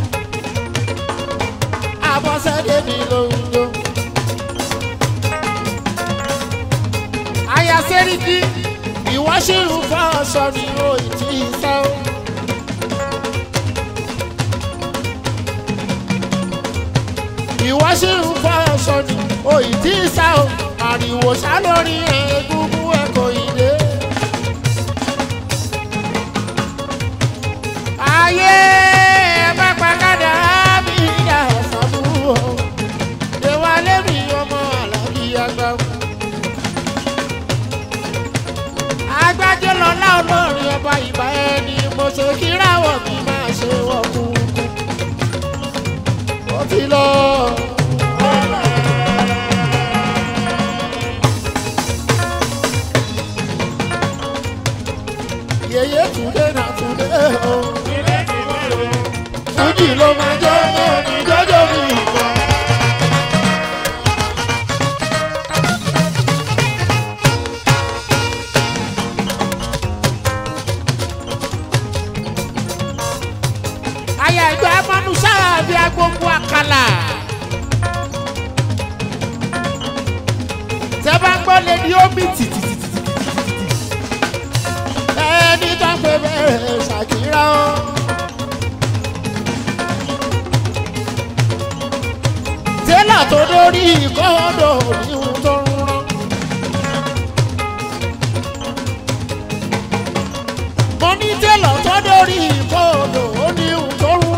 àbọ̀sẹ̀dé mi lóńdó àyà sẹ́ríkì ìwọ́ṣìrù fọ́ ọ̀ṣọ́ ni ó ì tí ì sẹ́wọ́. ìwọ ṣì ń fọ ọsọ ni òyì tí ì sá o àríwò sá lórí egungun ẹkọ ilé. ayé ẹ bá pàkádà bí ìyá ọ̀sánú o ìwálé mi ọmọ àlàbí àgbà. agbájé lọ́lá olórin ọba ìbá ẹni mo ṣe kíráwọ̀ mi máa ṣe wọ́kùnkùn ó ti lọ. yèyé túndé náà túndé o. fújì ló máa jẹ́ ní jọ́jọ́ mi ìgbà. àyà ìgbà mọ́nú sáà bí agbóngbó àkàlà. tẹ́ bá ń gbọ́ lé ní omi tìtìtìtì. ẹni tó ń pè bẹ́ẹ̀ ṣàkírà ó. tẹ́lá tó dórí ìkọ́dọ̀ òníhun tó ń rán. mo ní tẹ́lá tó dórí ìkọ́dọ̀ òníhun tó ń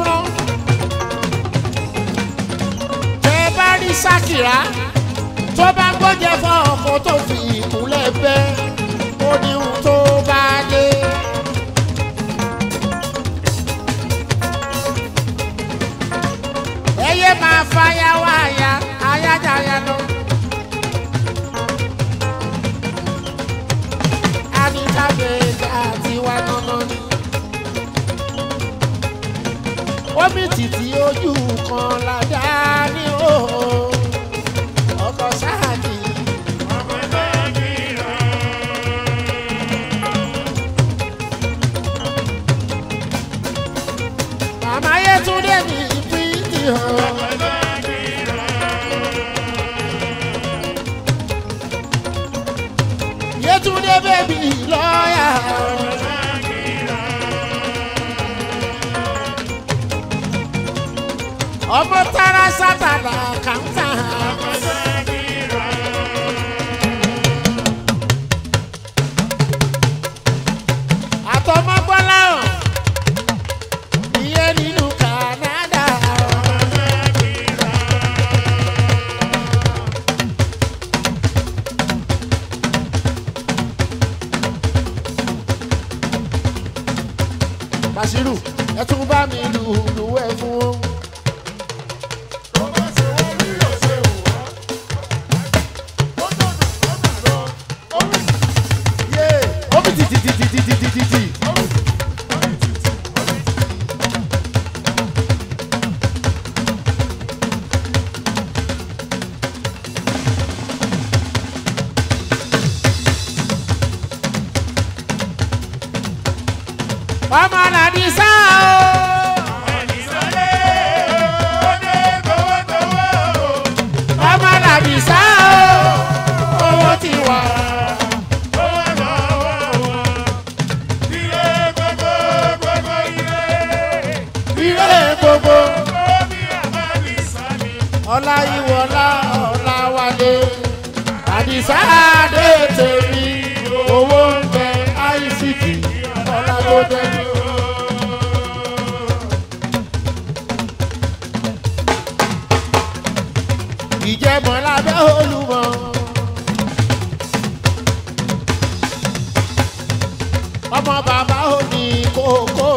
ṣàkìrá tó bá gbọ́jẹ fún ọkọ tó fi ìkúnlẹ̀ bẹ́ ó ní ohun tó bá dé. ẹyẹ máa fàyà wáyà ayájáyà lọ. anitabeja àti wa nánà ni. omi títí ojú kan ládá ní òhò ọkọ̀ sáàkì. màmá yẹtúndé ní ìpínlẹ̀ hàn. Yétúndé bèbí lọ́ọ̀yà. Ọmọ tara sátana kàńtà. Àtọmọ Bọ́lá hàn. Ìyẹn nínú Kànádà. Bàṣírù ẹ tún bá mi lù lù ẹ fún wọn. ó bí tìtìtìtìtìtìtì. ọmọ nàdí sá o. ọmọ nàdí sá o. owó ti wà. ilé gbogbo. ọlá ìwọlá ọlá wálé. àdìsá dé tèmi owó ń bẹ àìsíkì ọlá ló dé. ìjẹ́mọ̀ lábẹ́ olúmọ. ọmọ bàbá ò ní kókó.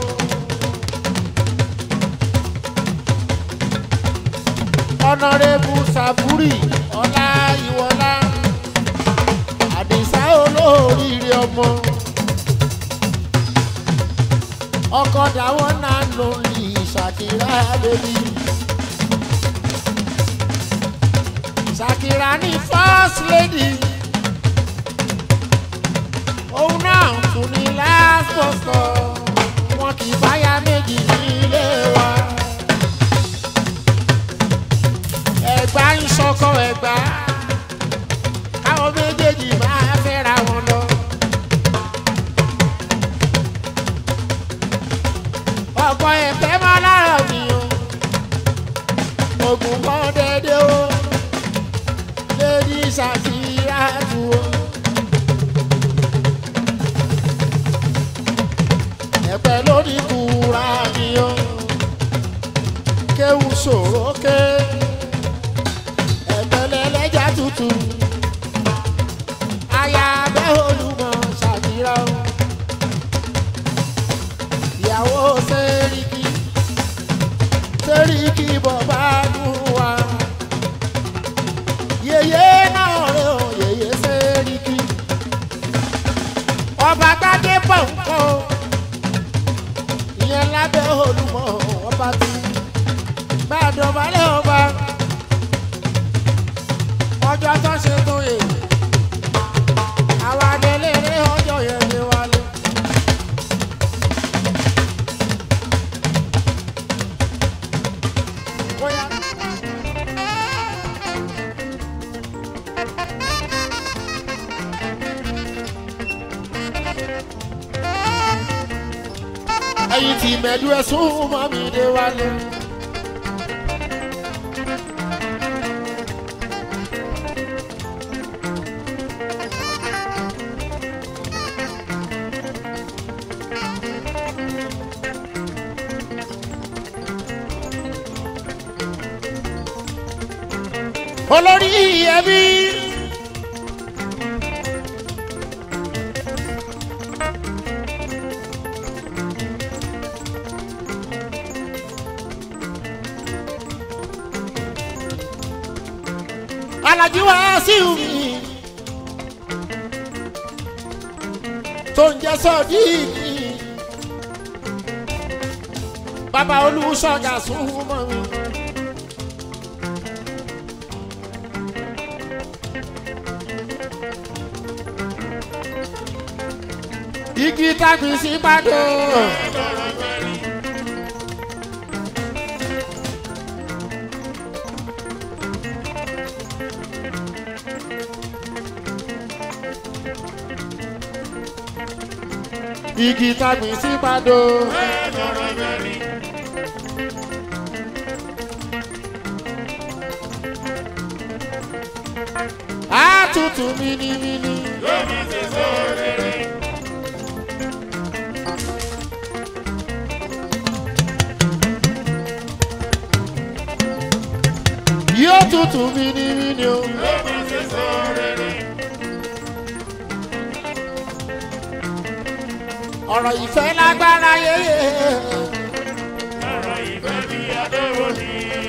ọ̀nàrẹ́bù sàbúrì ọlá ìwọlá àdìsá olóríire ọmọ ọkọ dáwọn náà ló ń lì ṣàkírà bèbí. ṣàkírà ní first lady òun náà tún ní last bọ́sọ̀ wọn kì í báyà méjì ní ilé wa. ẹ̀gbá ń ṣọkọ ẹ̀gbá káwọn méjèèjì máa fẹ́ra wọn lọ. ọkọ ẹ̀fẹ́ máa lára mi o ogun kan dédé o lady Ṣàkírátù o. ẹ̀pẹ́ lórí kúra mi o kéwù sòrò ké ẹ̀pẹ́ lẹ́lẹ́jà tútù aya bẹ́ olùmọ̀ Ṣàkírá o ìyàwó sẹ́ríkì sẹ́ríkì bọ̀bá dùn wá yèyé náà rẹ̀ ò yèyé sẹ́ríkì ọba gbadé bọ̀ nǹkan o ìyẹn lábẹ́ olùmọ̀ ọba tí bá a dọ̀bálẹ̀ ọba ọjọ́ tó ṣe tó yè àwa délé rí ọjọ́ yẹn ní wálé. Bóyá. ẹyin tí mẹ́dú ẹ̀sùn mọ́ mi dé wálé. olórí ẹbí. alájí wá sí mi tó ń jẹ́ sọ́ọ̀dí mi bàbá olùsọ̀gà súnmọ́ mi. igi tàbí sí Ìbàdàn. igi tàbí sí Ìbàdàn. àtútù mímímí. yóò tutù mímímí o. ọ̀rọ̀ ìfẹ́ lágbára yéye. ọ̀rọ̀ ìfẹ́ bí adéwò ni.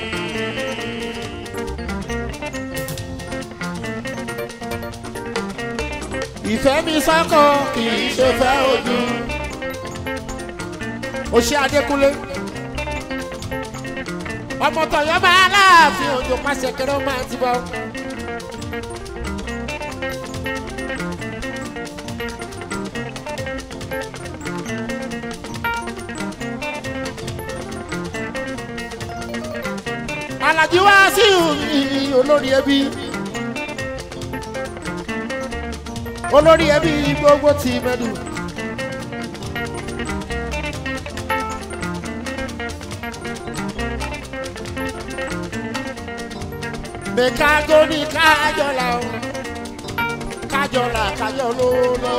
ìfẹ́ mi sọ́kọ̀ kì í ṣe fẹ́ ojú. o ṣe Adékúnlé. ọmọ tọ̀yọ́ máa láàfin òjò pàṣẹ kẹrẹ ó máa ti bọ̀. Àlàjí wá sí olórí ẹbí. olórí ẹbí gbogbo ti mẹ́dù. mẹ́kágó ní kájọ́lá o kájọ́lá kájọ́ ló lọ.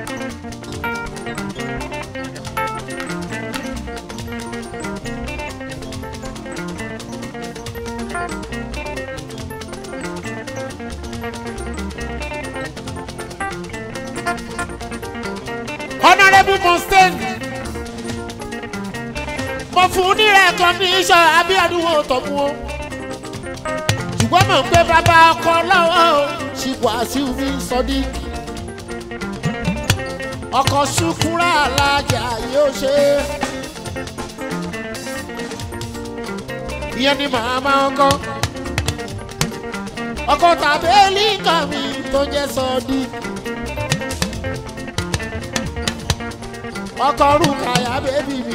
honourable constant mo fún ní recognition Abíọ́dún Òtọ́mú o ṣùgbọ́n mọ̀ pé bàbá ọkọ lọ́wọ́ o Wàsíù mi sọdí ọkọ̀ ṣùkúrà alájà yóò ṣe ìyẹn ni màmá ọkọ ọkọ tàbí líǹkà mi tó jẹ́ sọdí. ọkọ rúkàyà bébì mi.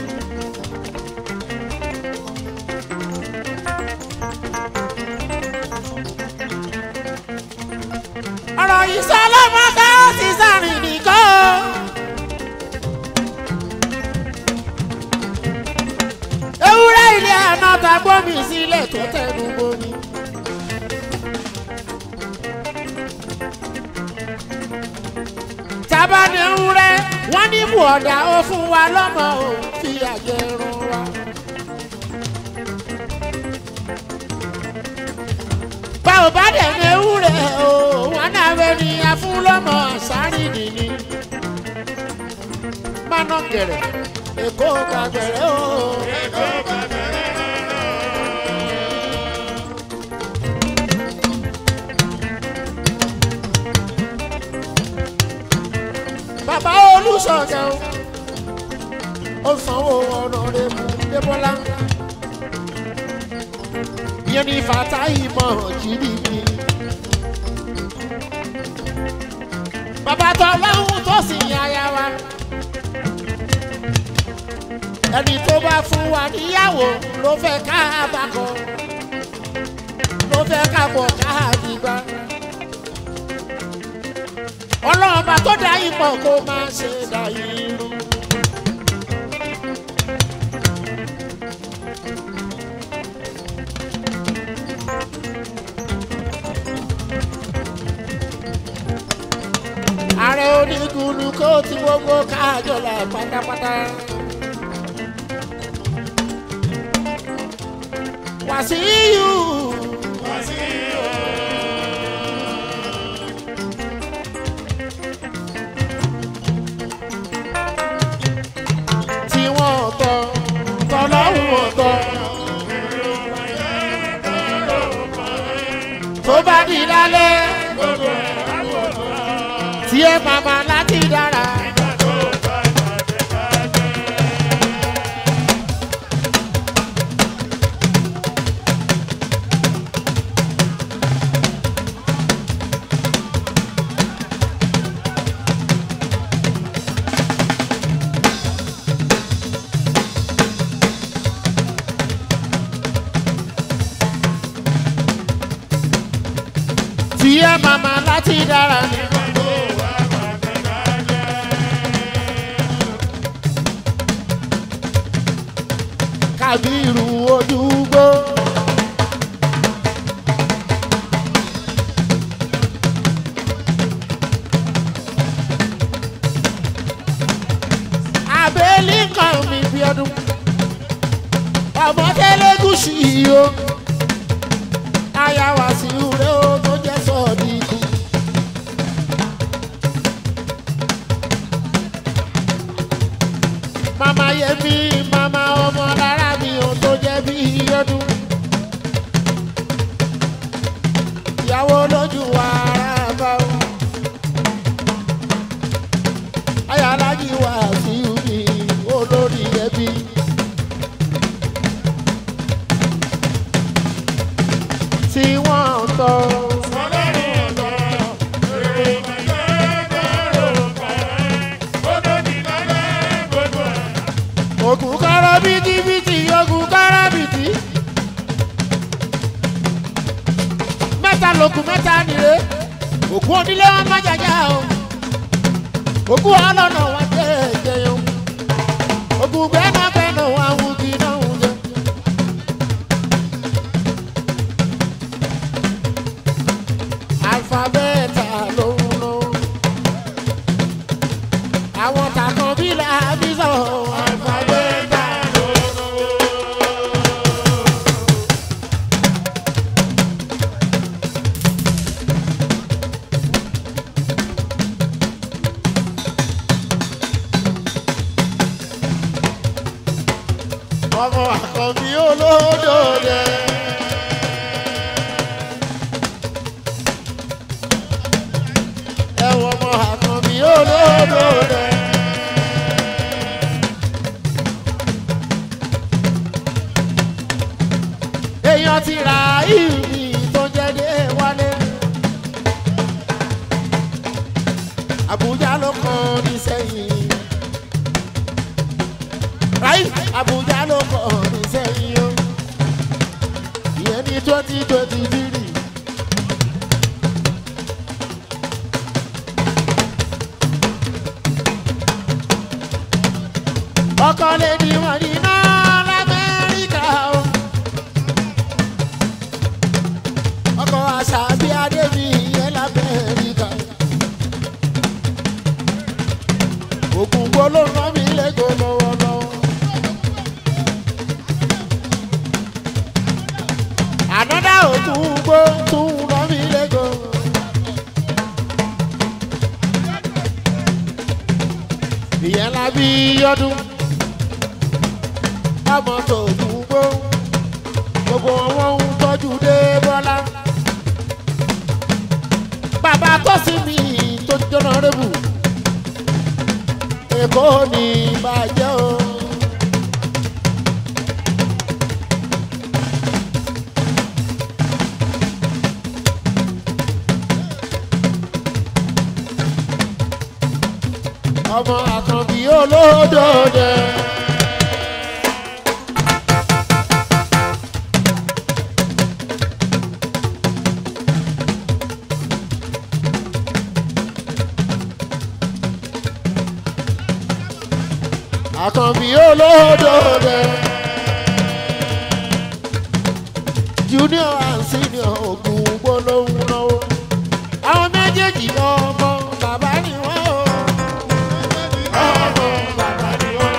ọ̀rọ̀ ìsọlọ́mọdé ó ti sàrìn nìkan. ewúrẹ́ ilé àná ta gbómi sílẹ̀ tó tẹnu gbómi. tábà ní ewúrẹ́ wọ́n ní bùọ̀dà ó fún wa lọ́mọ ò fi àjẹrun wa. báwo bá dẹ̀ ní ewúrẹ́ o wọ́n náà fẹ́ ní afúnlọ́mọ àṣàrì nìní. mánà gẹ̀rẹ̀ èkó kàgẹ̀rẹ̀ o. bàbá olùsọ̀gẹ̀ o ó sanwó ọ̀nà rẹ̀ mú débọ́lá ìyẹn ní fata ìmọ̀ jìnnì mi. bàbá tó lọ́hùn tó sì yan aya wa ẹni tó bá fún wa níyàwó ló fẹ́ ká abakọ ló fẹ́ ká bọ̀ ká àdìgbà ọlọ́ọ̀bà tó dá ipò kó máa ṣe dá irú. ààrẹ onígunnu kó ti gbogbo káàjọlá pátápátá. Wàsíù Wàsíù di lálẹ́ gbogbo ẹ̀ àbòrò tí ẹ màmá láti dára. nígbà tó bá bàjẹ́ bàjẹ́. tí ẹ màmá láti dára. nígbà tó bá bàjẹ́ bàjẹ́. kábírù ojúgbó. abẹ́lí kan mi bí ọdún ọmọ tẹ́lẹ̀gùsì yìí o ayáwa sí ure o tó jẹ́ sọ́ọ̀dì ikú. mama yẹmi mama ọmọ lára mi ò tó jẹ́ bí ọdún. ìyàwó lójú wa ara bá o. ayálájí wa sí mi olórí ẹbí. tí wọ́n ń tọ́. Ọlọ́run ọ̀dọ́, èrò ìgbẹ́ lọ́rọ̀ pẹ́, ó tó di lálẹ́ gbogbo ẹ̀. ògùn kọ́rọ́ bìtìbìtì ògùn kọ́rọ́ bìtì. mẹ́ta lògùn mẹ́ta nìre ògùn onílé wọn má jàjà o ògùn ọlọ́nà wọn jẹ́ ẹ̀jẹ̀yàn ògùn gbẹ́nàgbẹ́nà wọn àwọn kì í náà ń jẹ. alifabẹ́ẹ̀tà ló ń lọ àwọn tàkàn bí làbí sọ alifabẹ́ẹ̀tà ló ń lọ. ọmọ àkànbí olódòdè. ẹ̀wọ̀n ọmọ àkànbí olódòdè. èèyàn ti ra ìrì tó jẹ́ dé wálé. àbújá ló kàn ní sẹ́yìn ráì àbújá ló kọ̀ ní sẹ́yìn o ìyẹn ní twenty twenty three. ọkọ lè di wọn ní náà lamẹ́ríkà o. ọkọ àṣà bí adébí ìyẹn lamẹ́ríkà. ògùn gbólóhùn mi lẹ́gọ̀ọ́ lọ́wọ́lọ́wọ́. ànádà ògùn gbó tún rán mi lẹ́gọ̀ọ́. ìyẹn la bí ọdún ọmọ tó gùn gbó gbogbo wọn ń tọ́jú dé bọ́lá. bàbá tó sì mí tó jọ́nà rẹ́bù èkó ní bàjẹ́ o. ọmọ àkànbí olódòdè. àkànbí olódòdè. junior and senior ogun gbólóhùn náwó. àwọn méjèèjì ọmọ bàbá ni wọ́n o. ọmọ bàbá ni wọ́n.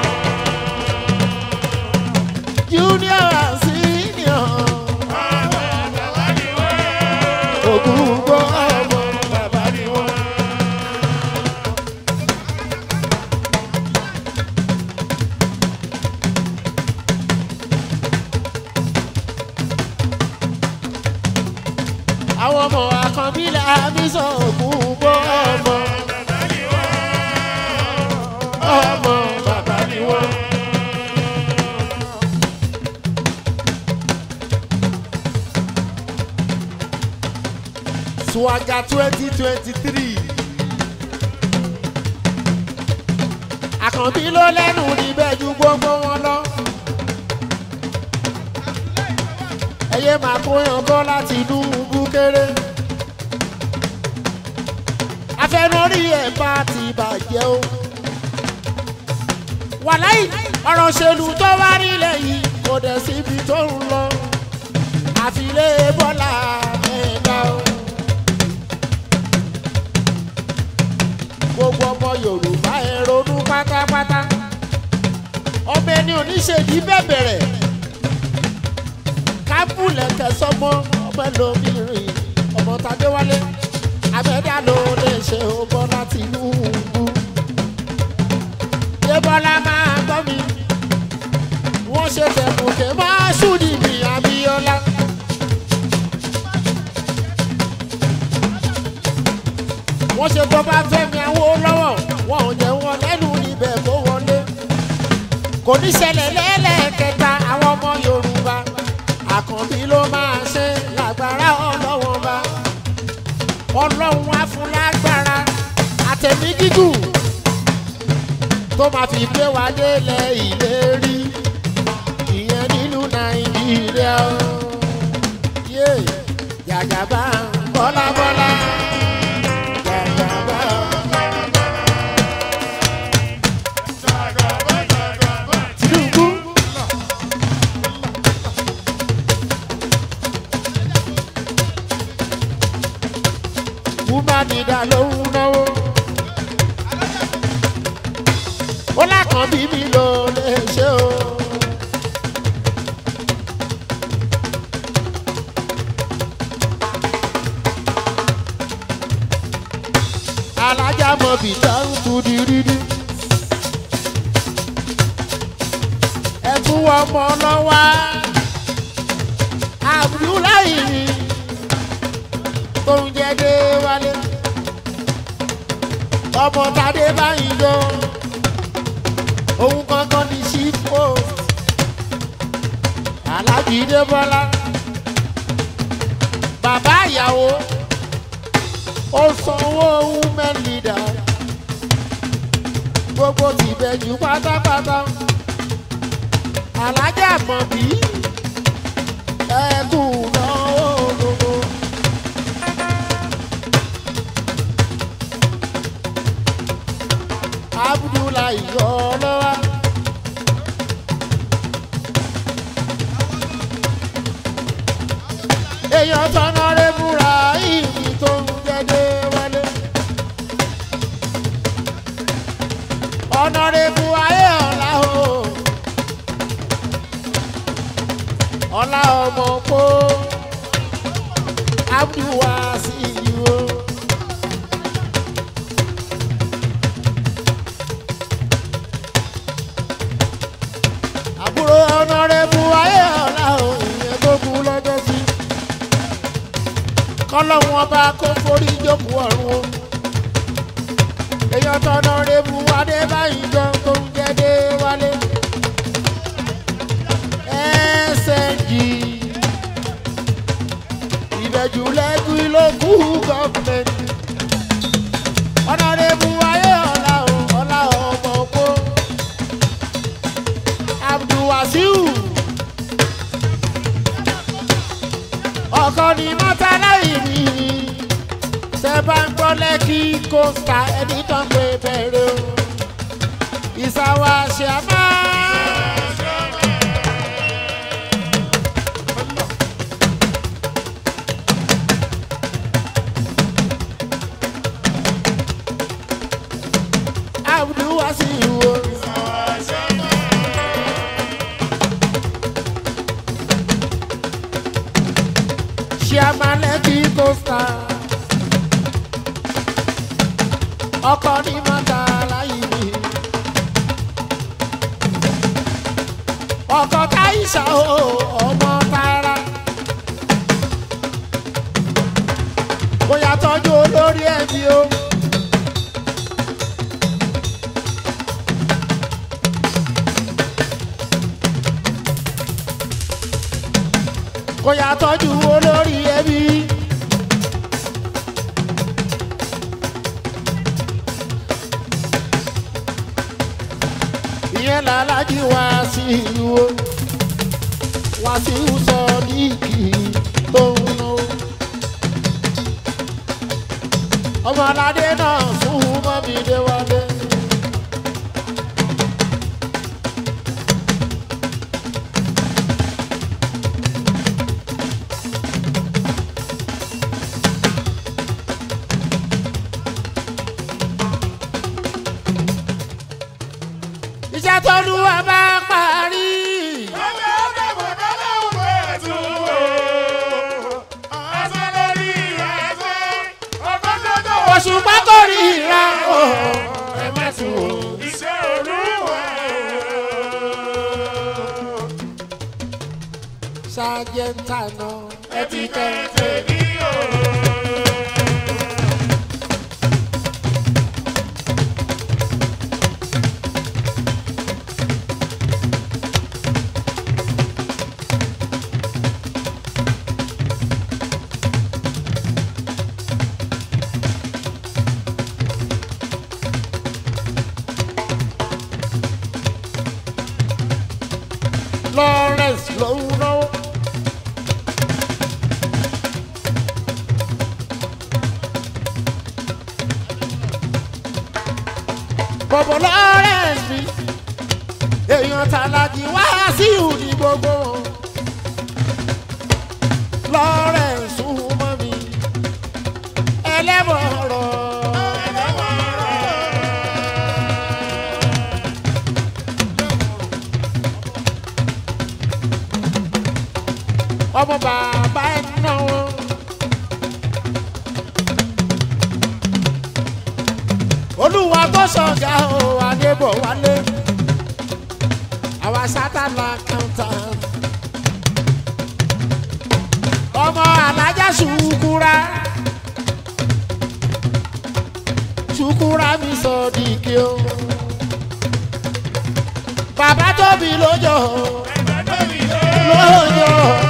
junior and senior ogun gbó ọmọ bàbá ni wọ́n. àwọn ọmọ àkànbílẹ̀ àbísọ̀ ògùn bọ́ ọmọ ọmọ bàbá ni wọ́n. Swagger twenty twenty three. Àkànbí ló lẹ́nu níbẹ̀ ju gbogbo wọn lọ. Ẹyẹ máa kó yan bọ́ láti inú búkéré. Afẹnuri ẹ̀ bá ti bàjẹ́ o. Wàláì ọ̀rọ̀ òṣèlú tó wá nílẹ̀ yìí kò dẹ̀ síbi tó ń lọ. Àfilé Bọ́lá ẹ̀dá o. gbogbo ọmọ yorùbá ẹ ronú pátápátá ọmọ ẹni oníṣègùn bẹ̀bẹ̀rẹ̀ kábùlẹ̀ kẹsọ́mọ ọmọ ẹlòmíràn ọmọ tàdéwálé abẹ́dá ló lè ṣe ọmọ láti inú ìlú débọ́lá máa gbọ́ mi wọ́n ṣe tẹ̀kùnkẹ́ máa ṣùdì ní abíọ́lá. wọ́n ṣe tó bá fẹ́mi àwọn lọ́wọ́ wọn ò jẹ́ wọn lẹ́nu níbẹ̀ kó wọlé. kò ní ṣẹlẹ̀ lẹ́lẹ́kẹta àwọn ọmọ yorùbá àkànbí ló máa ṣe lágbára ọlọ́wọ́n bá ọlọ́run á fún lágbára àtẹ̀mí gígùn tó máa fi gbé wa délẹ̀ ìlérí ìyẹn nínú nàìjíríà ó yé jàjàbá bọ́lábọ́lá. Jàjàbá. Tinubu. Woman nìdá ló ń náwó. Ó lákàn bí mi lò lè ṣe o. Alájà mọ̀ bí dáhùn tó di rírí. Ẹ tún wọ ọmọ lọ́wọ́. Abdullahi ni tó ń jẹ́ dé wálé. Ọmọ Tadé báyìí lọ. Òun kankan ní chief post. Alájì Débọ́lá. Bàbá ìyàwó ó sanwó women leader gbogbo tìbẹ̀jù pátápátá alájà mọ̀ bí ẹkùn náwó gbogbo. abdullahi ọlọ́wà. èèyàn tọ́nà rẹ̀ múra ìrìn tó ń jẹ́dẹ́ wálé. ọ̀nàrẹ́bù ayé ọ̀la o. ọ̀la ọmọ kó abdulwasi o. àbúrò ọ̀nàrẹ́bù ayé ọ̀la o. ìyẹn tó kú lọ́jọ́ sí. kọ́lọ́hún ọba kó forí jókòó ọ̀run o èèyàn tọ́nà rebu adébáyìí jọ tó ń jẹ́dé wálé. SNG ìbẹ̀jù lẹ́gùn lókù gọ́ọ̀mẹ̀ntì. ọ̀nà rebu ayé ọ̀la o ọ̀la ọmọ oko. abdulwasiu ọkọ ni mọ́tàláyì mi tẹ bá ń gbọ́ lẹ́kì kóńtà ẹni tó ń pè bẹ̀rẹ̀ o. ìsàwọ̀ àṣàmá. abdulwasiu o. ṣàmà lẹ́kì kóńtà ọkọ ní mọ́ta láyé mi. ọkọ káyísà o ọmọ tààrà. bèbí o. kò yà tọ́jú olórí ẹbí. ìyẹn làlájì wá sí ìlú o wá sí ìwúsọ díìkì tó ń ná o. ọmọ aládé náà fún mọ́mí déwálé. iṣẹ́ tó lù wá bá parí. oṣù pákórì ìra o ẹ má tún o. sájẹ́ntà náà ẹ ti tẹ̀. Lawrence ló ń náwó. Bọ̀bọ̀ Lawrence mi, èèyàn tàlàjì wá sí ìhùdí gbogbo. Lawrence ń mọ́ mi, ẹlẹ́bọ̀rọ̀. ọmọ bàbá ẹ̀ náwó. olúwa tó ṣọ̀gá o adébọ̀ wálé àwa sátánà kàńtà. ọmọ alájà ṣùkúra ṣùkúra mi sọ dìkì o. bàbá tóbi lójó lójó.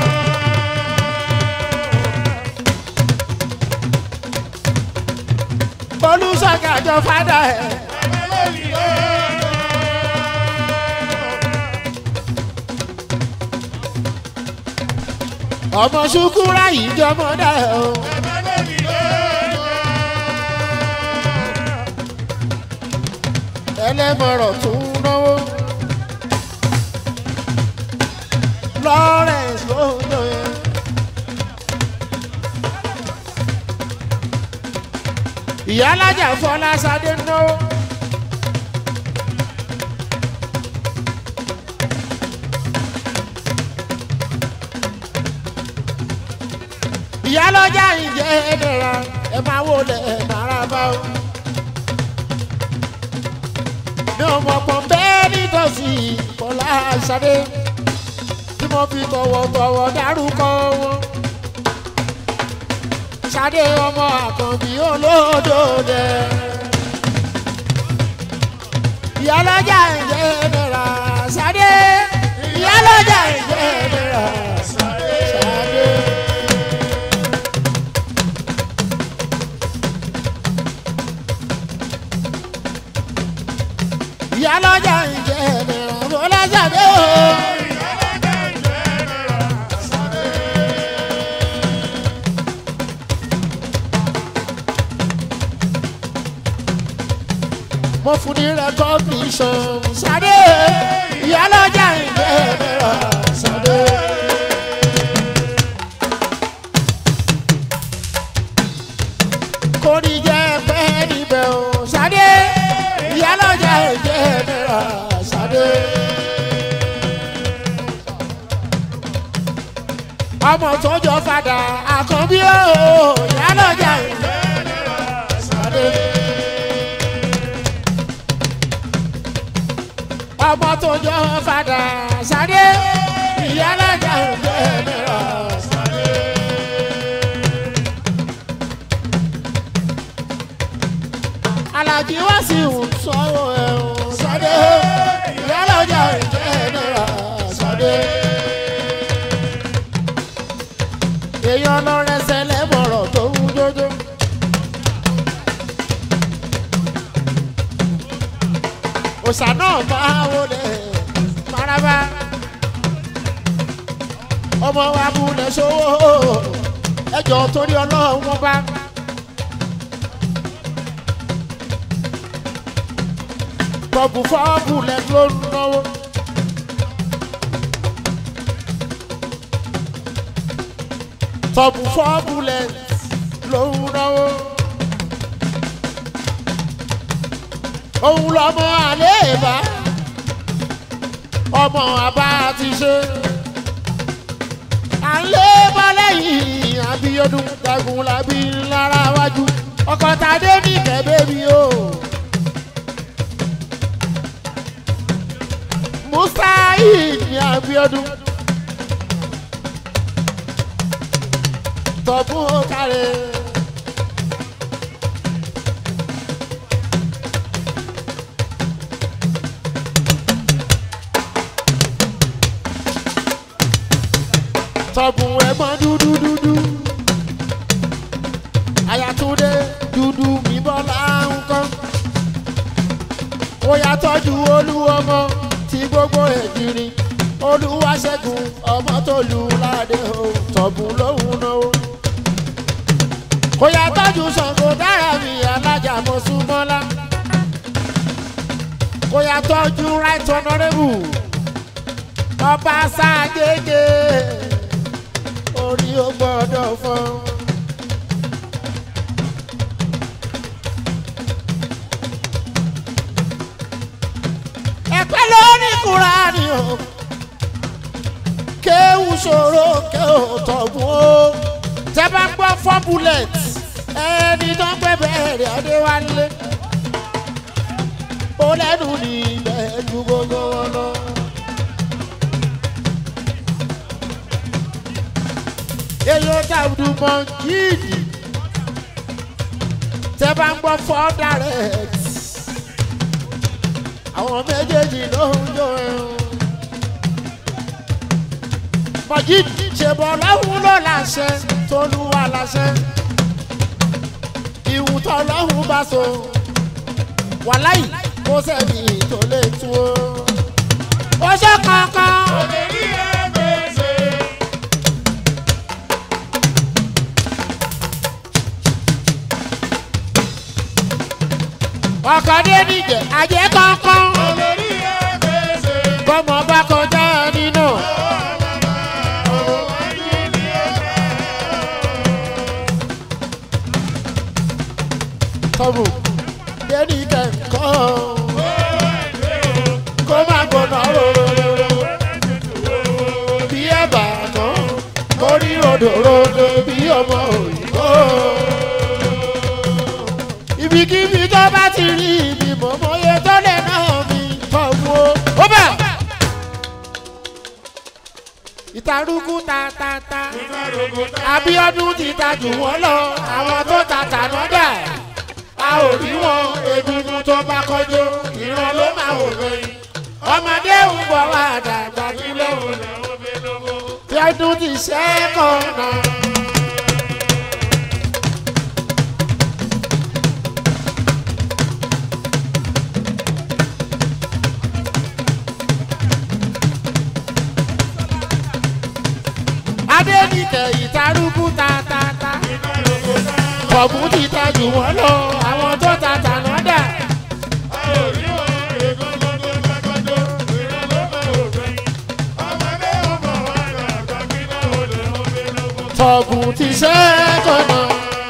olùsọ̀gàjọ fada ẹ̀. ọmọ ṣukura yìí jọmọ dá ẹ o. ẹlẹ́mọ̀rọ̀ tún náwó. Lawrence ló ń lò yẹn. ìyá alájà fọlá sadé náwó. ìyá lọ́jà ìjẹ́ ẹ̀dẹ̀ra ẹ máa wò lẹ̀ ẹ̀ máa bá o. mi ò mọ̀ pọ̀ bẹ́ẹ̀ nítòsí fọlá sadé tí mo fi tọ̀wọ̀tọ̀wọ̀ dárúkọ wọn ṣadé ọmọ àkànbí olódòdè. ìyálọ́jà ìjẹ́ nira ṣadé ìyálọ́jà ìjẹ́ nira ṣadé. ìyálọ́jà ìjẹ́ nira bọ́lá ṣadé o. mo fún ní recognition sáré ìyálọ́jà ìgbẹ́ mẹ́ra sáré. kò ní jẹ́ pẹ́ níbẹ̀ o sáré ìyálọ́jà ìgbẹ́ mẹ́ra sáré. ọmọ tó jọ fada àkànbí o ìyálọ́jà ìgbẹ́ mẹ́ra sáré. ọmọ tó jọ fada sáré ìyálàjà òjò mìíràn sáré. èèyàn lọ́rẹ́ sẹ́lẹ̀ bọ̀rọ̀ tó ń jójó. òòṣà náà máa wọlé maraba ọmọ wa múlẹ̀ sówó ẹjọ́ torí ọlọ́run wọn bá. tọ́bù fọ́ọ̀bù lẹ ló ń náwó. tọ́bù fọ́ọ̀bù lẹ ló ń náwó. òun lọmọ àléèbá ọmọ àbá ti ṣe. à ń lé bọ́lẹ́yìn àbíyọdún dagun làbí lára wájú ọkọ̀ tàdé ní kẹ́bẹ́ mi o. musaid ní abiodun tọ̀bùn kárẹ̀. tọ̀bùn ẹ̀gbọ́n dúdú dúdú ayatunde dúdú mi bọ́lá ń kọ́ ó yà tọ́jú olú ọmọ tí gbogbo èjìrì olúwaṣẹ́gun ọmọ tó lù ládé o tọ̀bùn lóhùn náà. kò yà tọ́jú Ṣàngó dára mi alájà mọ́súmọ́lá. kò yà tọ́jú right honourable ọba ságége orí ó gbọ́dọ̀ fọ́. ẹ̀pẹ́ lórí kúránì o kéwù ṣòro kéwù tọ̀gùn o tẹ́ bá gbọ́ four bullets ẹni tó ń pẹ́ bẹ̀rẹ̀ adéwálé ó lẹ́nu ní ibẹ̀ ju gbogbo wọn lọ. èyí ó dàbí mọ jíìdì tẹ́ bá ń gbọ́ four direct àwọn méjèèjì ló ń jó ẹ̀hún. Majid ṣèbọ̀ lọ́hùn ló láṣẹ tolúwa láṣẹ. Ìwùtọ̀ lọ́hùn bá so. Wàláì kó sẹ́ni tó lè tú o. Ó ṣe kankan. Òdèrí ẹgbẹ́sẹ̀. Ọkọ̀ dé níjẹ̀ àjẹ́ kankan. Òdèrí ẹgbẹ́sẹ̀. Bọ́mọ bá kọjá nínú. Tọ́bù dé ní kẹ̀kọ́. Kó má gbóná rororo. Bí ẹ̀bà tán, kó rí ròdòròdò bí ọmọ òyìnbó. Ibikíbi tó bá ti rí ibi mọ̀mọ́yé tó lè náà mi tọ́wọ́. Ó bà! Ìtarúkú ta ta ta. Abíọ́dún ti ta jù wọ́n lọ, àwọn tó ta tàná dà. A ò rí wọn egungun tó bá kọjú, ìran ló máa wò lóyún. Ọmọdé ń bọ̀ wá dàgbà kí lóhùn náà. Tí ọdún ti ṣẹ́kọ̀ọ́ náà. Adéníkẹ̀ ìtarúkú ta ta ta. Kọ̀ọ̀bù ti ta jù wọ́n lọ, àwọn tó ta tàná dà. Kọ̀ọ̀bù ti ṣẹ́kọ̀ọ́ náà.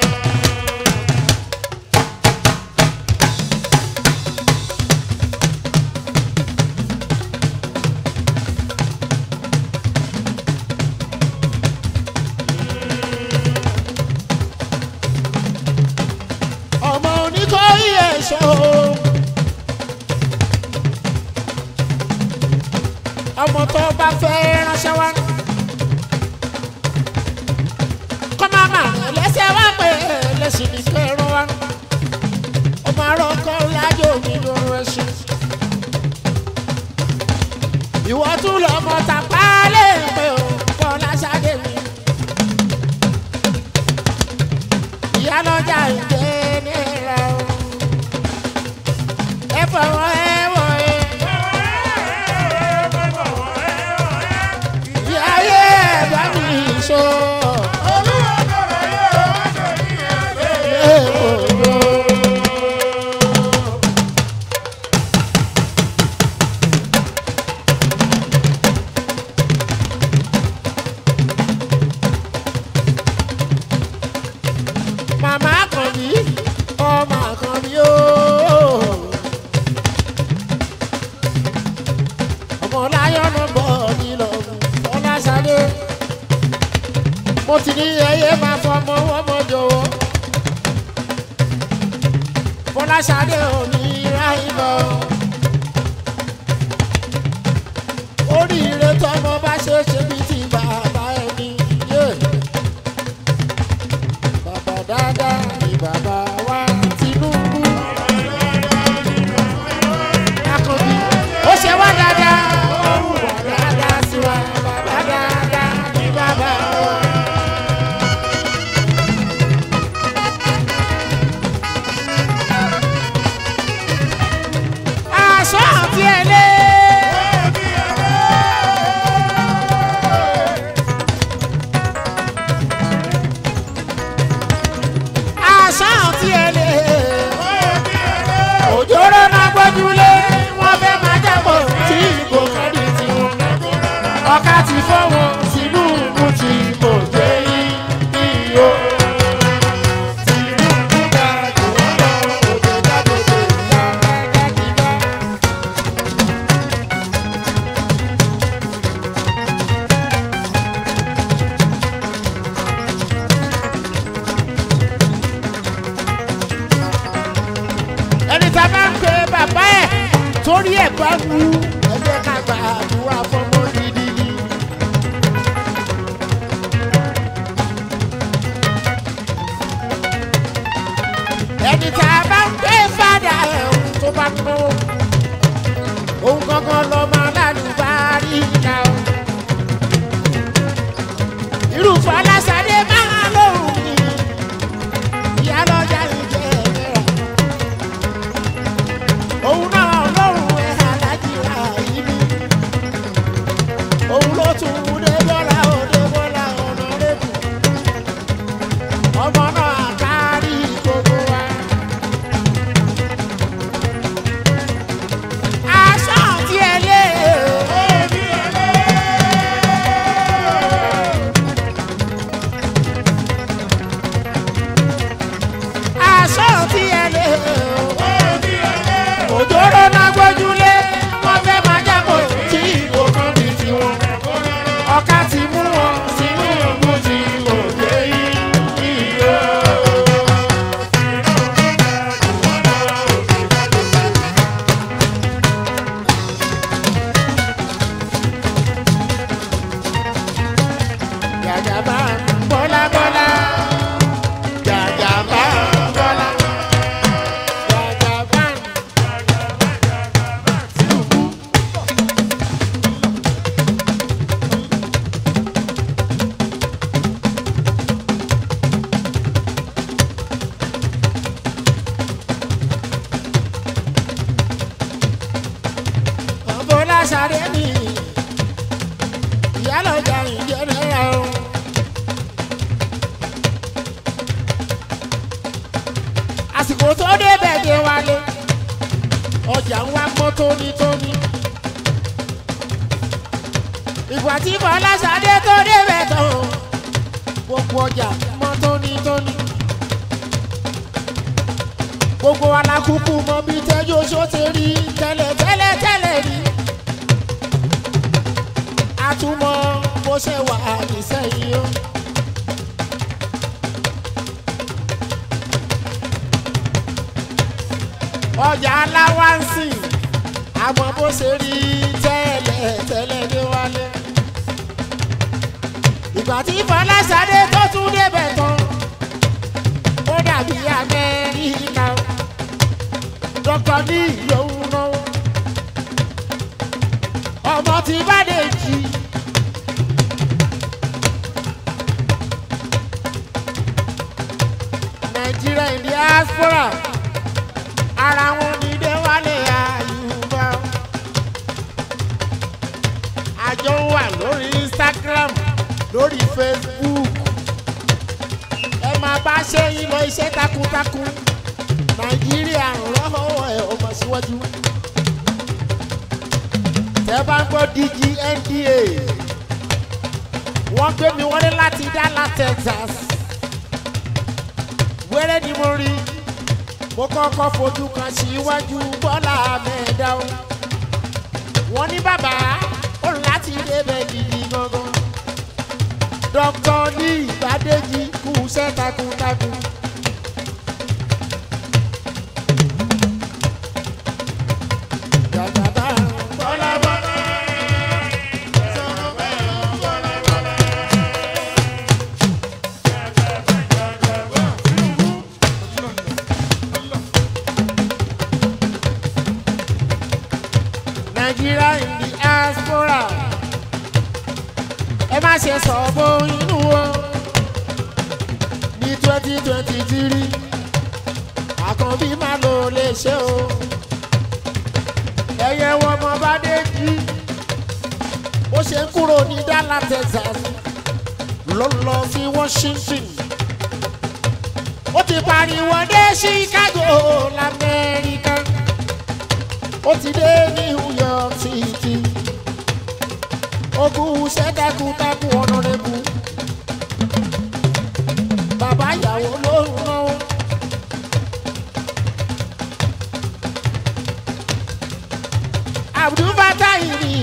ọmọ oníkóyí ẹ̀ṣọ́ ọmọ tó bá fẹ́ ránṣẹ́ wá kọ́ máa mà lẹ́sẹ̀ wá pé lẹ́sìn ní kẹrún wá ọmọ arọ́kọ́ lájò mi lóru ẹṣin ìwọ tún lọ́mọ tàpá lè pé o kọ́ láṣáde mi mo ti ní ẹyẹ máa fọmọ ọmọ jọ̀wọ́ fọláṣadé òní ráìlọ oríire tọmọ bá ṣe ṣe bí ti bàbá ẹni yé bàbá dáadáa ni bàbá wa Tinubu akọbi ó ṣe wá dáadáa ó hùwà dáadáa sí wa bàbá dáadáa ni bàbá wa. aṣọ àti ẹlẹ́. aṣọ àti ẹlẹ́. òjòrò máa gbójúlé wọ́n fẹ́ máa jábọ̀ tí ìbò kọ́ni tiwọn. ọ̀ka ti fọ́ wọn sínú ìmú tí kò jẹ́ iyọ̀. Tinubu ga jù wọ́n lọ, òjò jáde lè ya kíkà. ẹni tá a bá ń pe bàbá ẹ̀ torí ẹ̀ bá wú ẹgbẹ́ ká gba àdúrà fọmọ gidi ni. ẹni tá a bá ń pe fàdà ẹ̀ tó bá ń náwó òun gangan lọ́mọ alálùbárí ìyá o. irúfẹ́ aláṣadé máa lóhùn ni ìyá lọ́jà ìjẹ́ ẹ̀rọ òun náà lọ́rùn ẹ̀ alájìlá yìí ni òun ló tún un dé bọ́lá òde bọ́lá ọ̀nà rẹ̀bù ọmọ náà kárí gbogbo wa. aṣọ àti ẹlẹ́ aṣọ àti ẹlẹ́ òjòrò náà gbójúlé wọ́n fẹ́ máa jábọ̀ tí ìbò kan di tiwọn. ọ̀ka ti mú wọn sínú ìlú tí kò dé iyọ̀. Jàjàbá bọ́lá bọ́lá. Jàjàbá bọ́lá. Jàjàbá. Bọ́lá sáré mi, ìyálọ̀jà ìjẹ́rẹ́ra o. Àsìkò tó débẹ̀ dé wálé, ọjà ń wá mọ́ tónítóní. Ìgbà tí Bọ́lá sáré tó débẹ̀ tán, gbogbo ọjà mọ́ tónítóní. Gbogbo alákùkù mọ bí tẹ́jú oṣó ti rí tẹ́lẹ̀ tẹ́lẹ̀ tẹ́lẹ̀ rí. A tún mọ bó ṣe wà nísẹ̀yìn o. ọjà aláwáǹsì àmọ́ bó ṣe rí tẹ́lẹ̀ tẹ́lẹ̀ dé wálé. ìgbà tí fọláṣadé tó tún débẹ̀ tán ó dàbí amẹ́ríkà dọ́kítọ̀ ní ìyóhùn náà ọmọ tí bá dé jì. nàìjíríà in diaspora ara wọn ní déwálé àyùbá àjọ wà lórí instagram lórí facebook ẹ máa bá ṣe yín lọ iṣẹ́ takuntakun nàìjíríà ń rọ́wọ́ ẹ̀ ọmọ síwájú tẹ́ bá ń gbọ́ dgnda wọ́n gbé mi wọlé láti dallas texas wẹ́rẹ́ ni mo rí mo kọ́kọ́ fojú kan síwájú bọ́lá mẹ́ẹ̀dá o wọ́n ní bàbá ó láti débẹ̀ gidi gangan dr ní ìbádẹ́jì kú iṣẹ́ takuntakun. Jàgàbá Bọ́lá bọ́lá. Sọ̀rọ̀ bẹ́ẹ̀ o, bọ́lá bọ́lá. Nàìjíríà in the diaspora. Ẹ má ṣe sọ̀bọ inú o. Ní twenty twenty three, àkànbí má lò lè ṣe o. Ẹyẹ wọn ọmọ bá dé jí. Ó ṣe ń kúrò ní Dallas, Texas. Ló ń lọ sí Washington. Ó ti pariwo dé Chicago l'Amẹ́ríkà ó ti dé New York City ogun ṣẹ́dákúndákún ọ̀nàrẹ́bù bàbá ìyàwó ló ń náwó. Abdul Fatai ni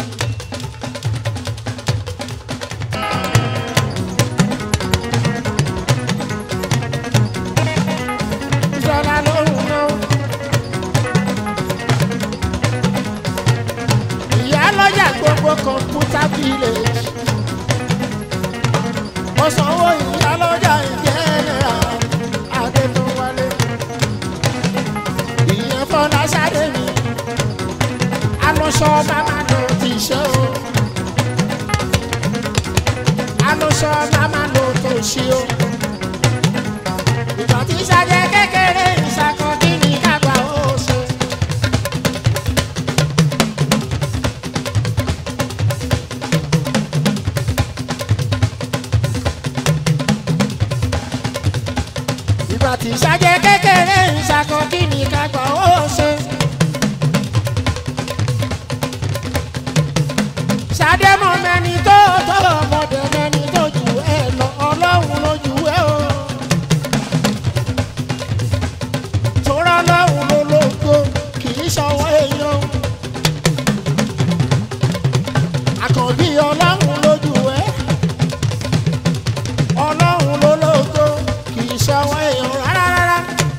ìjọba ló ń náwó. ìyá lọ́jà gbogbo kọ̀ǹpútà village. mo sanwó ìyá lọ́jà ìjẹ́nẹ̀rà adétúnwálé. ìyẹn fọlá sáré mi. alọ́sọ màmá ló ti ṣe o. alọ́sọ màmá ló tó ṣe o. ìgbà tí sáré kékeré ìṣàkọ́ kí ni kágbà ó ṣe. ìgbà tí ìṣàjẹ kékeré ń ṣàkọ kí ni kágbà ó ṣe. ṣàdé mọ mẹni tó tó ọmọdé mẹni tó jù ẹ lọ ọlọ́run ló jù ẹ o. tóra ọlọ́run ló lóko kì í ṣọwọ́ èèyàn. àkànbí ọlọ́run ló jù ẹ ọlọ́run ló lóko kì í ṣọwọ́ èèyàn rárá rárá.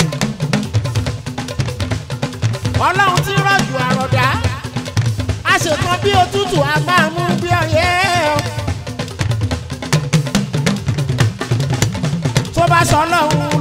ọlọ́run ti rọ̀jù àròdá a ṣe kan bí òtútù a máa mú bí ọyẹ́ o. tó bá sọ ọlọ́run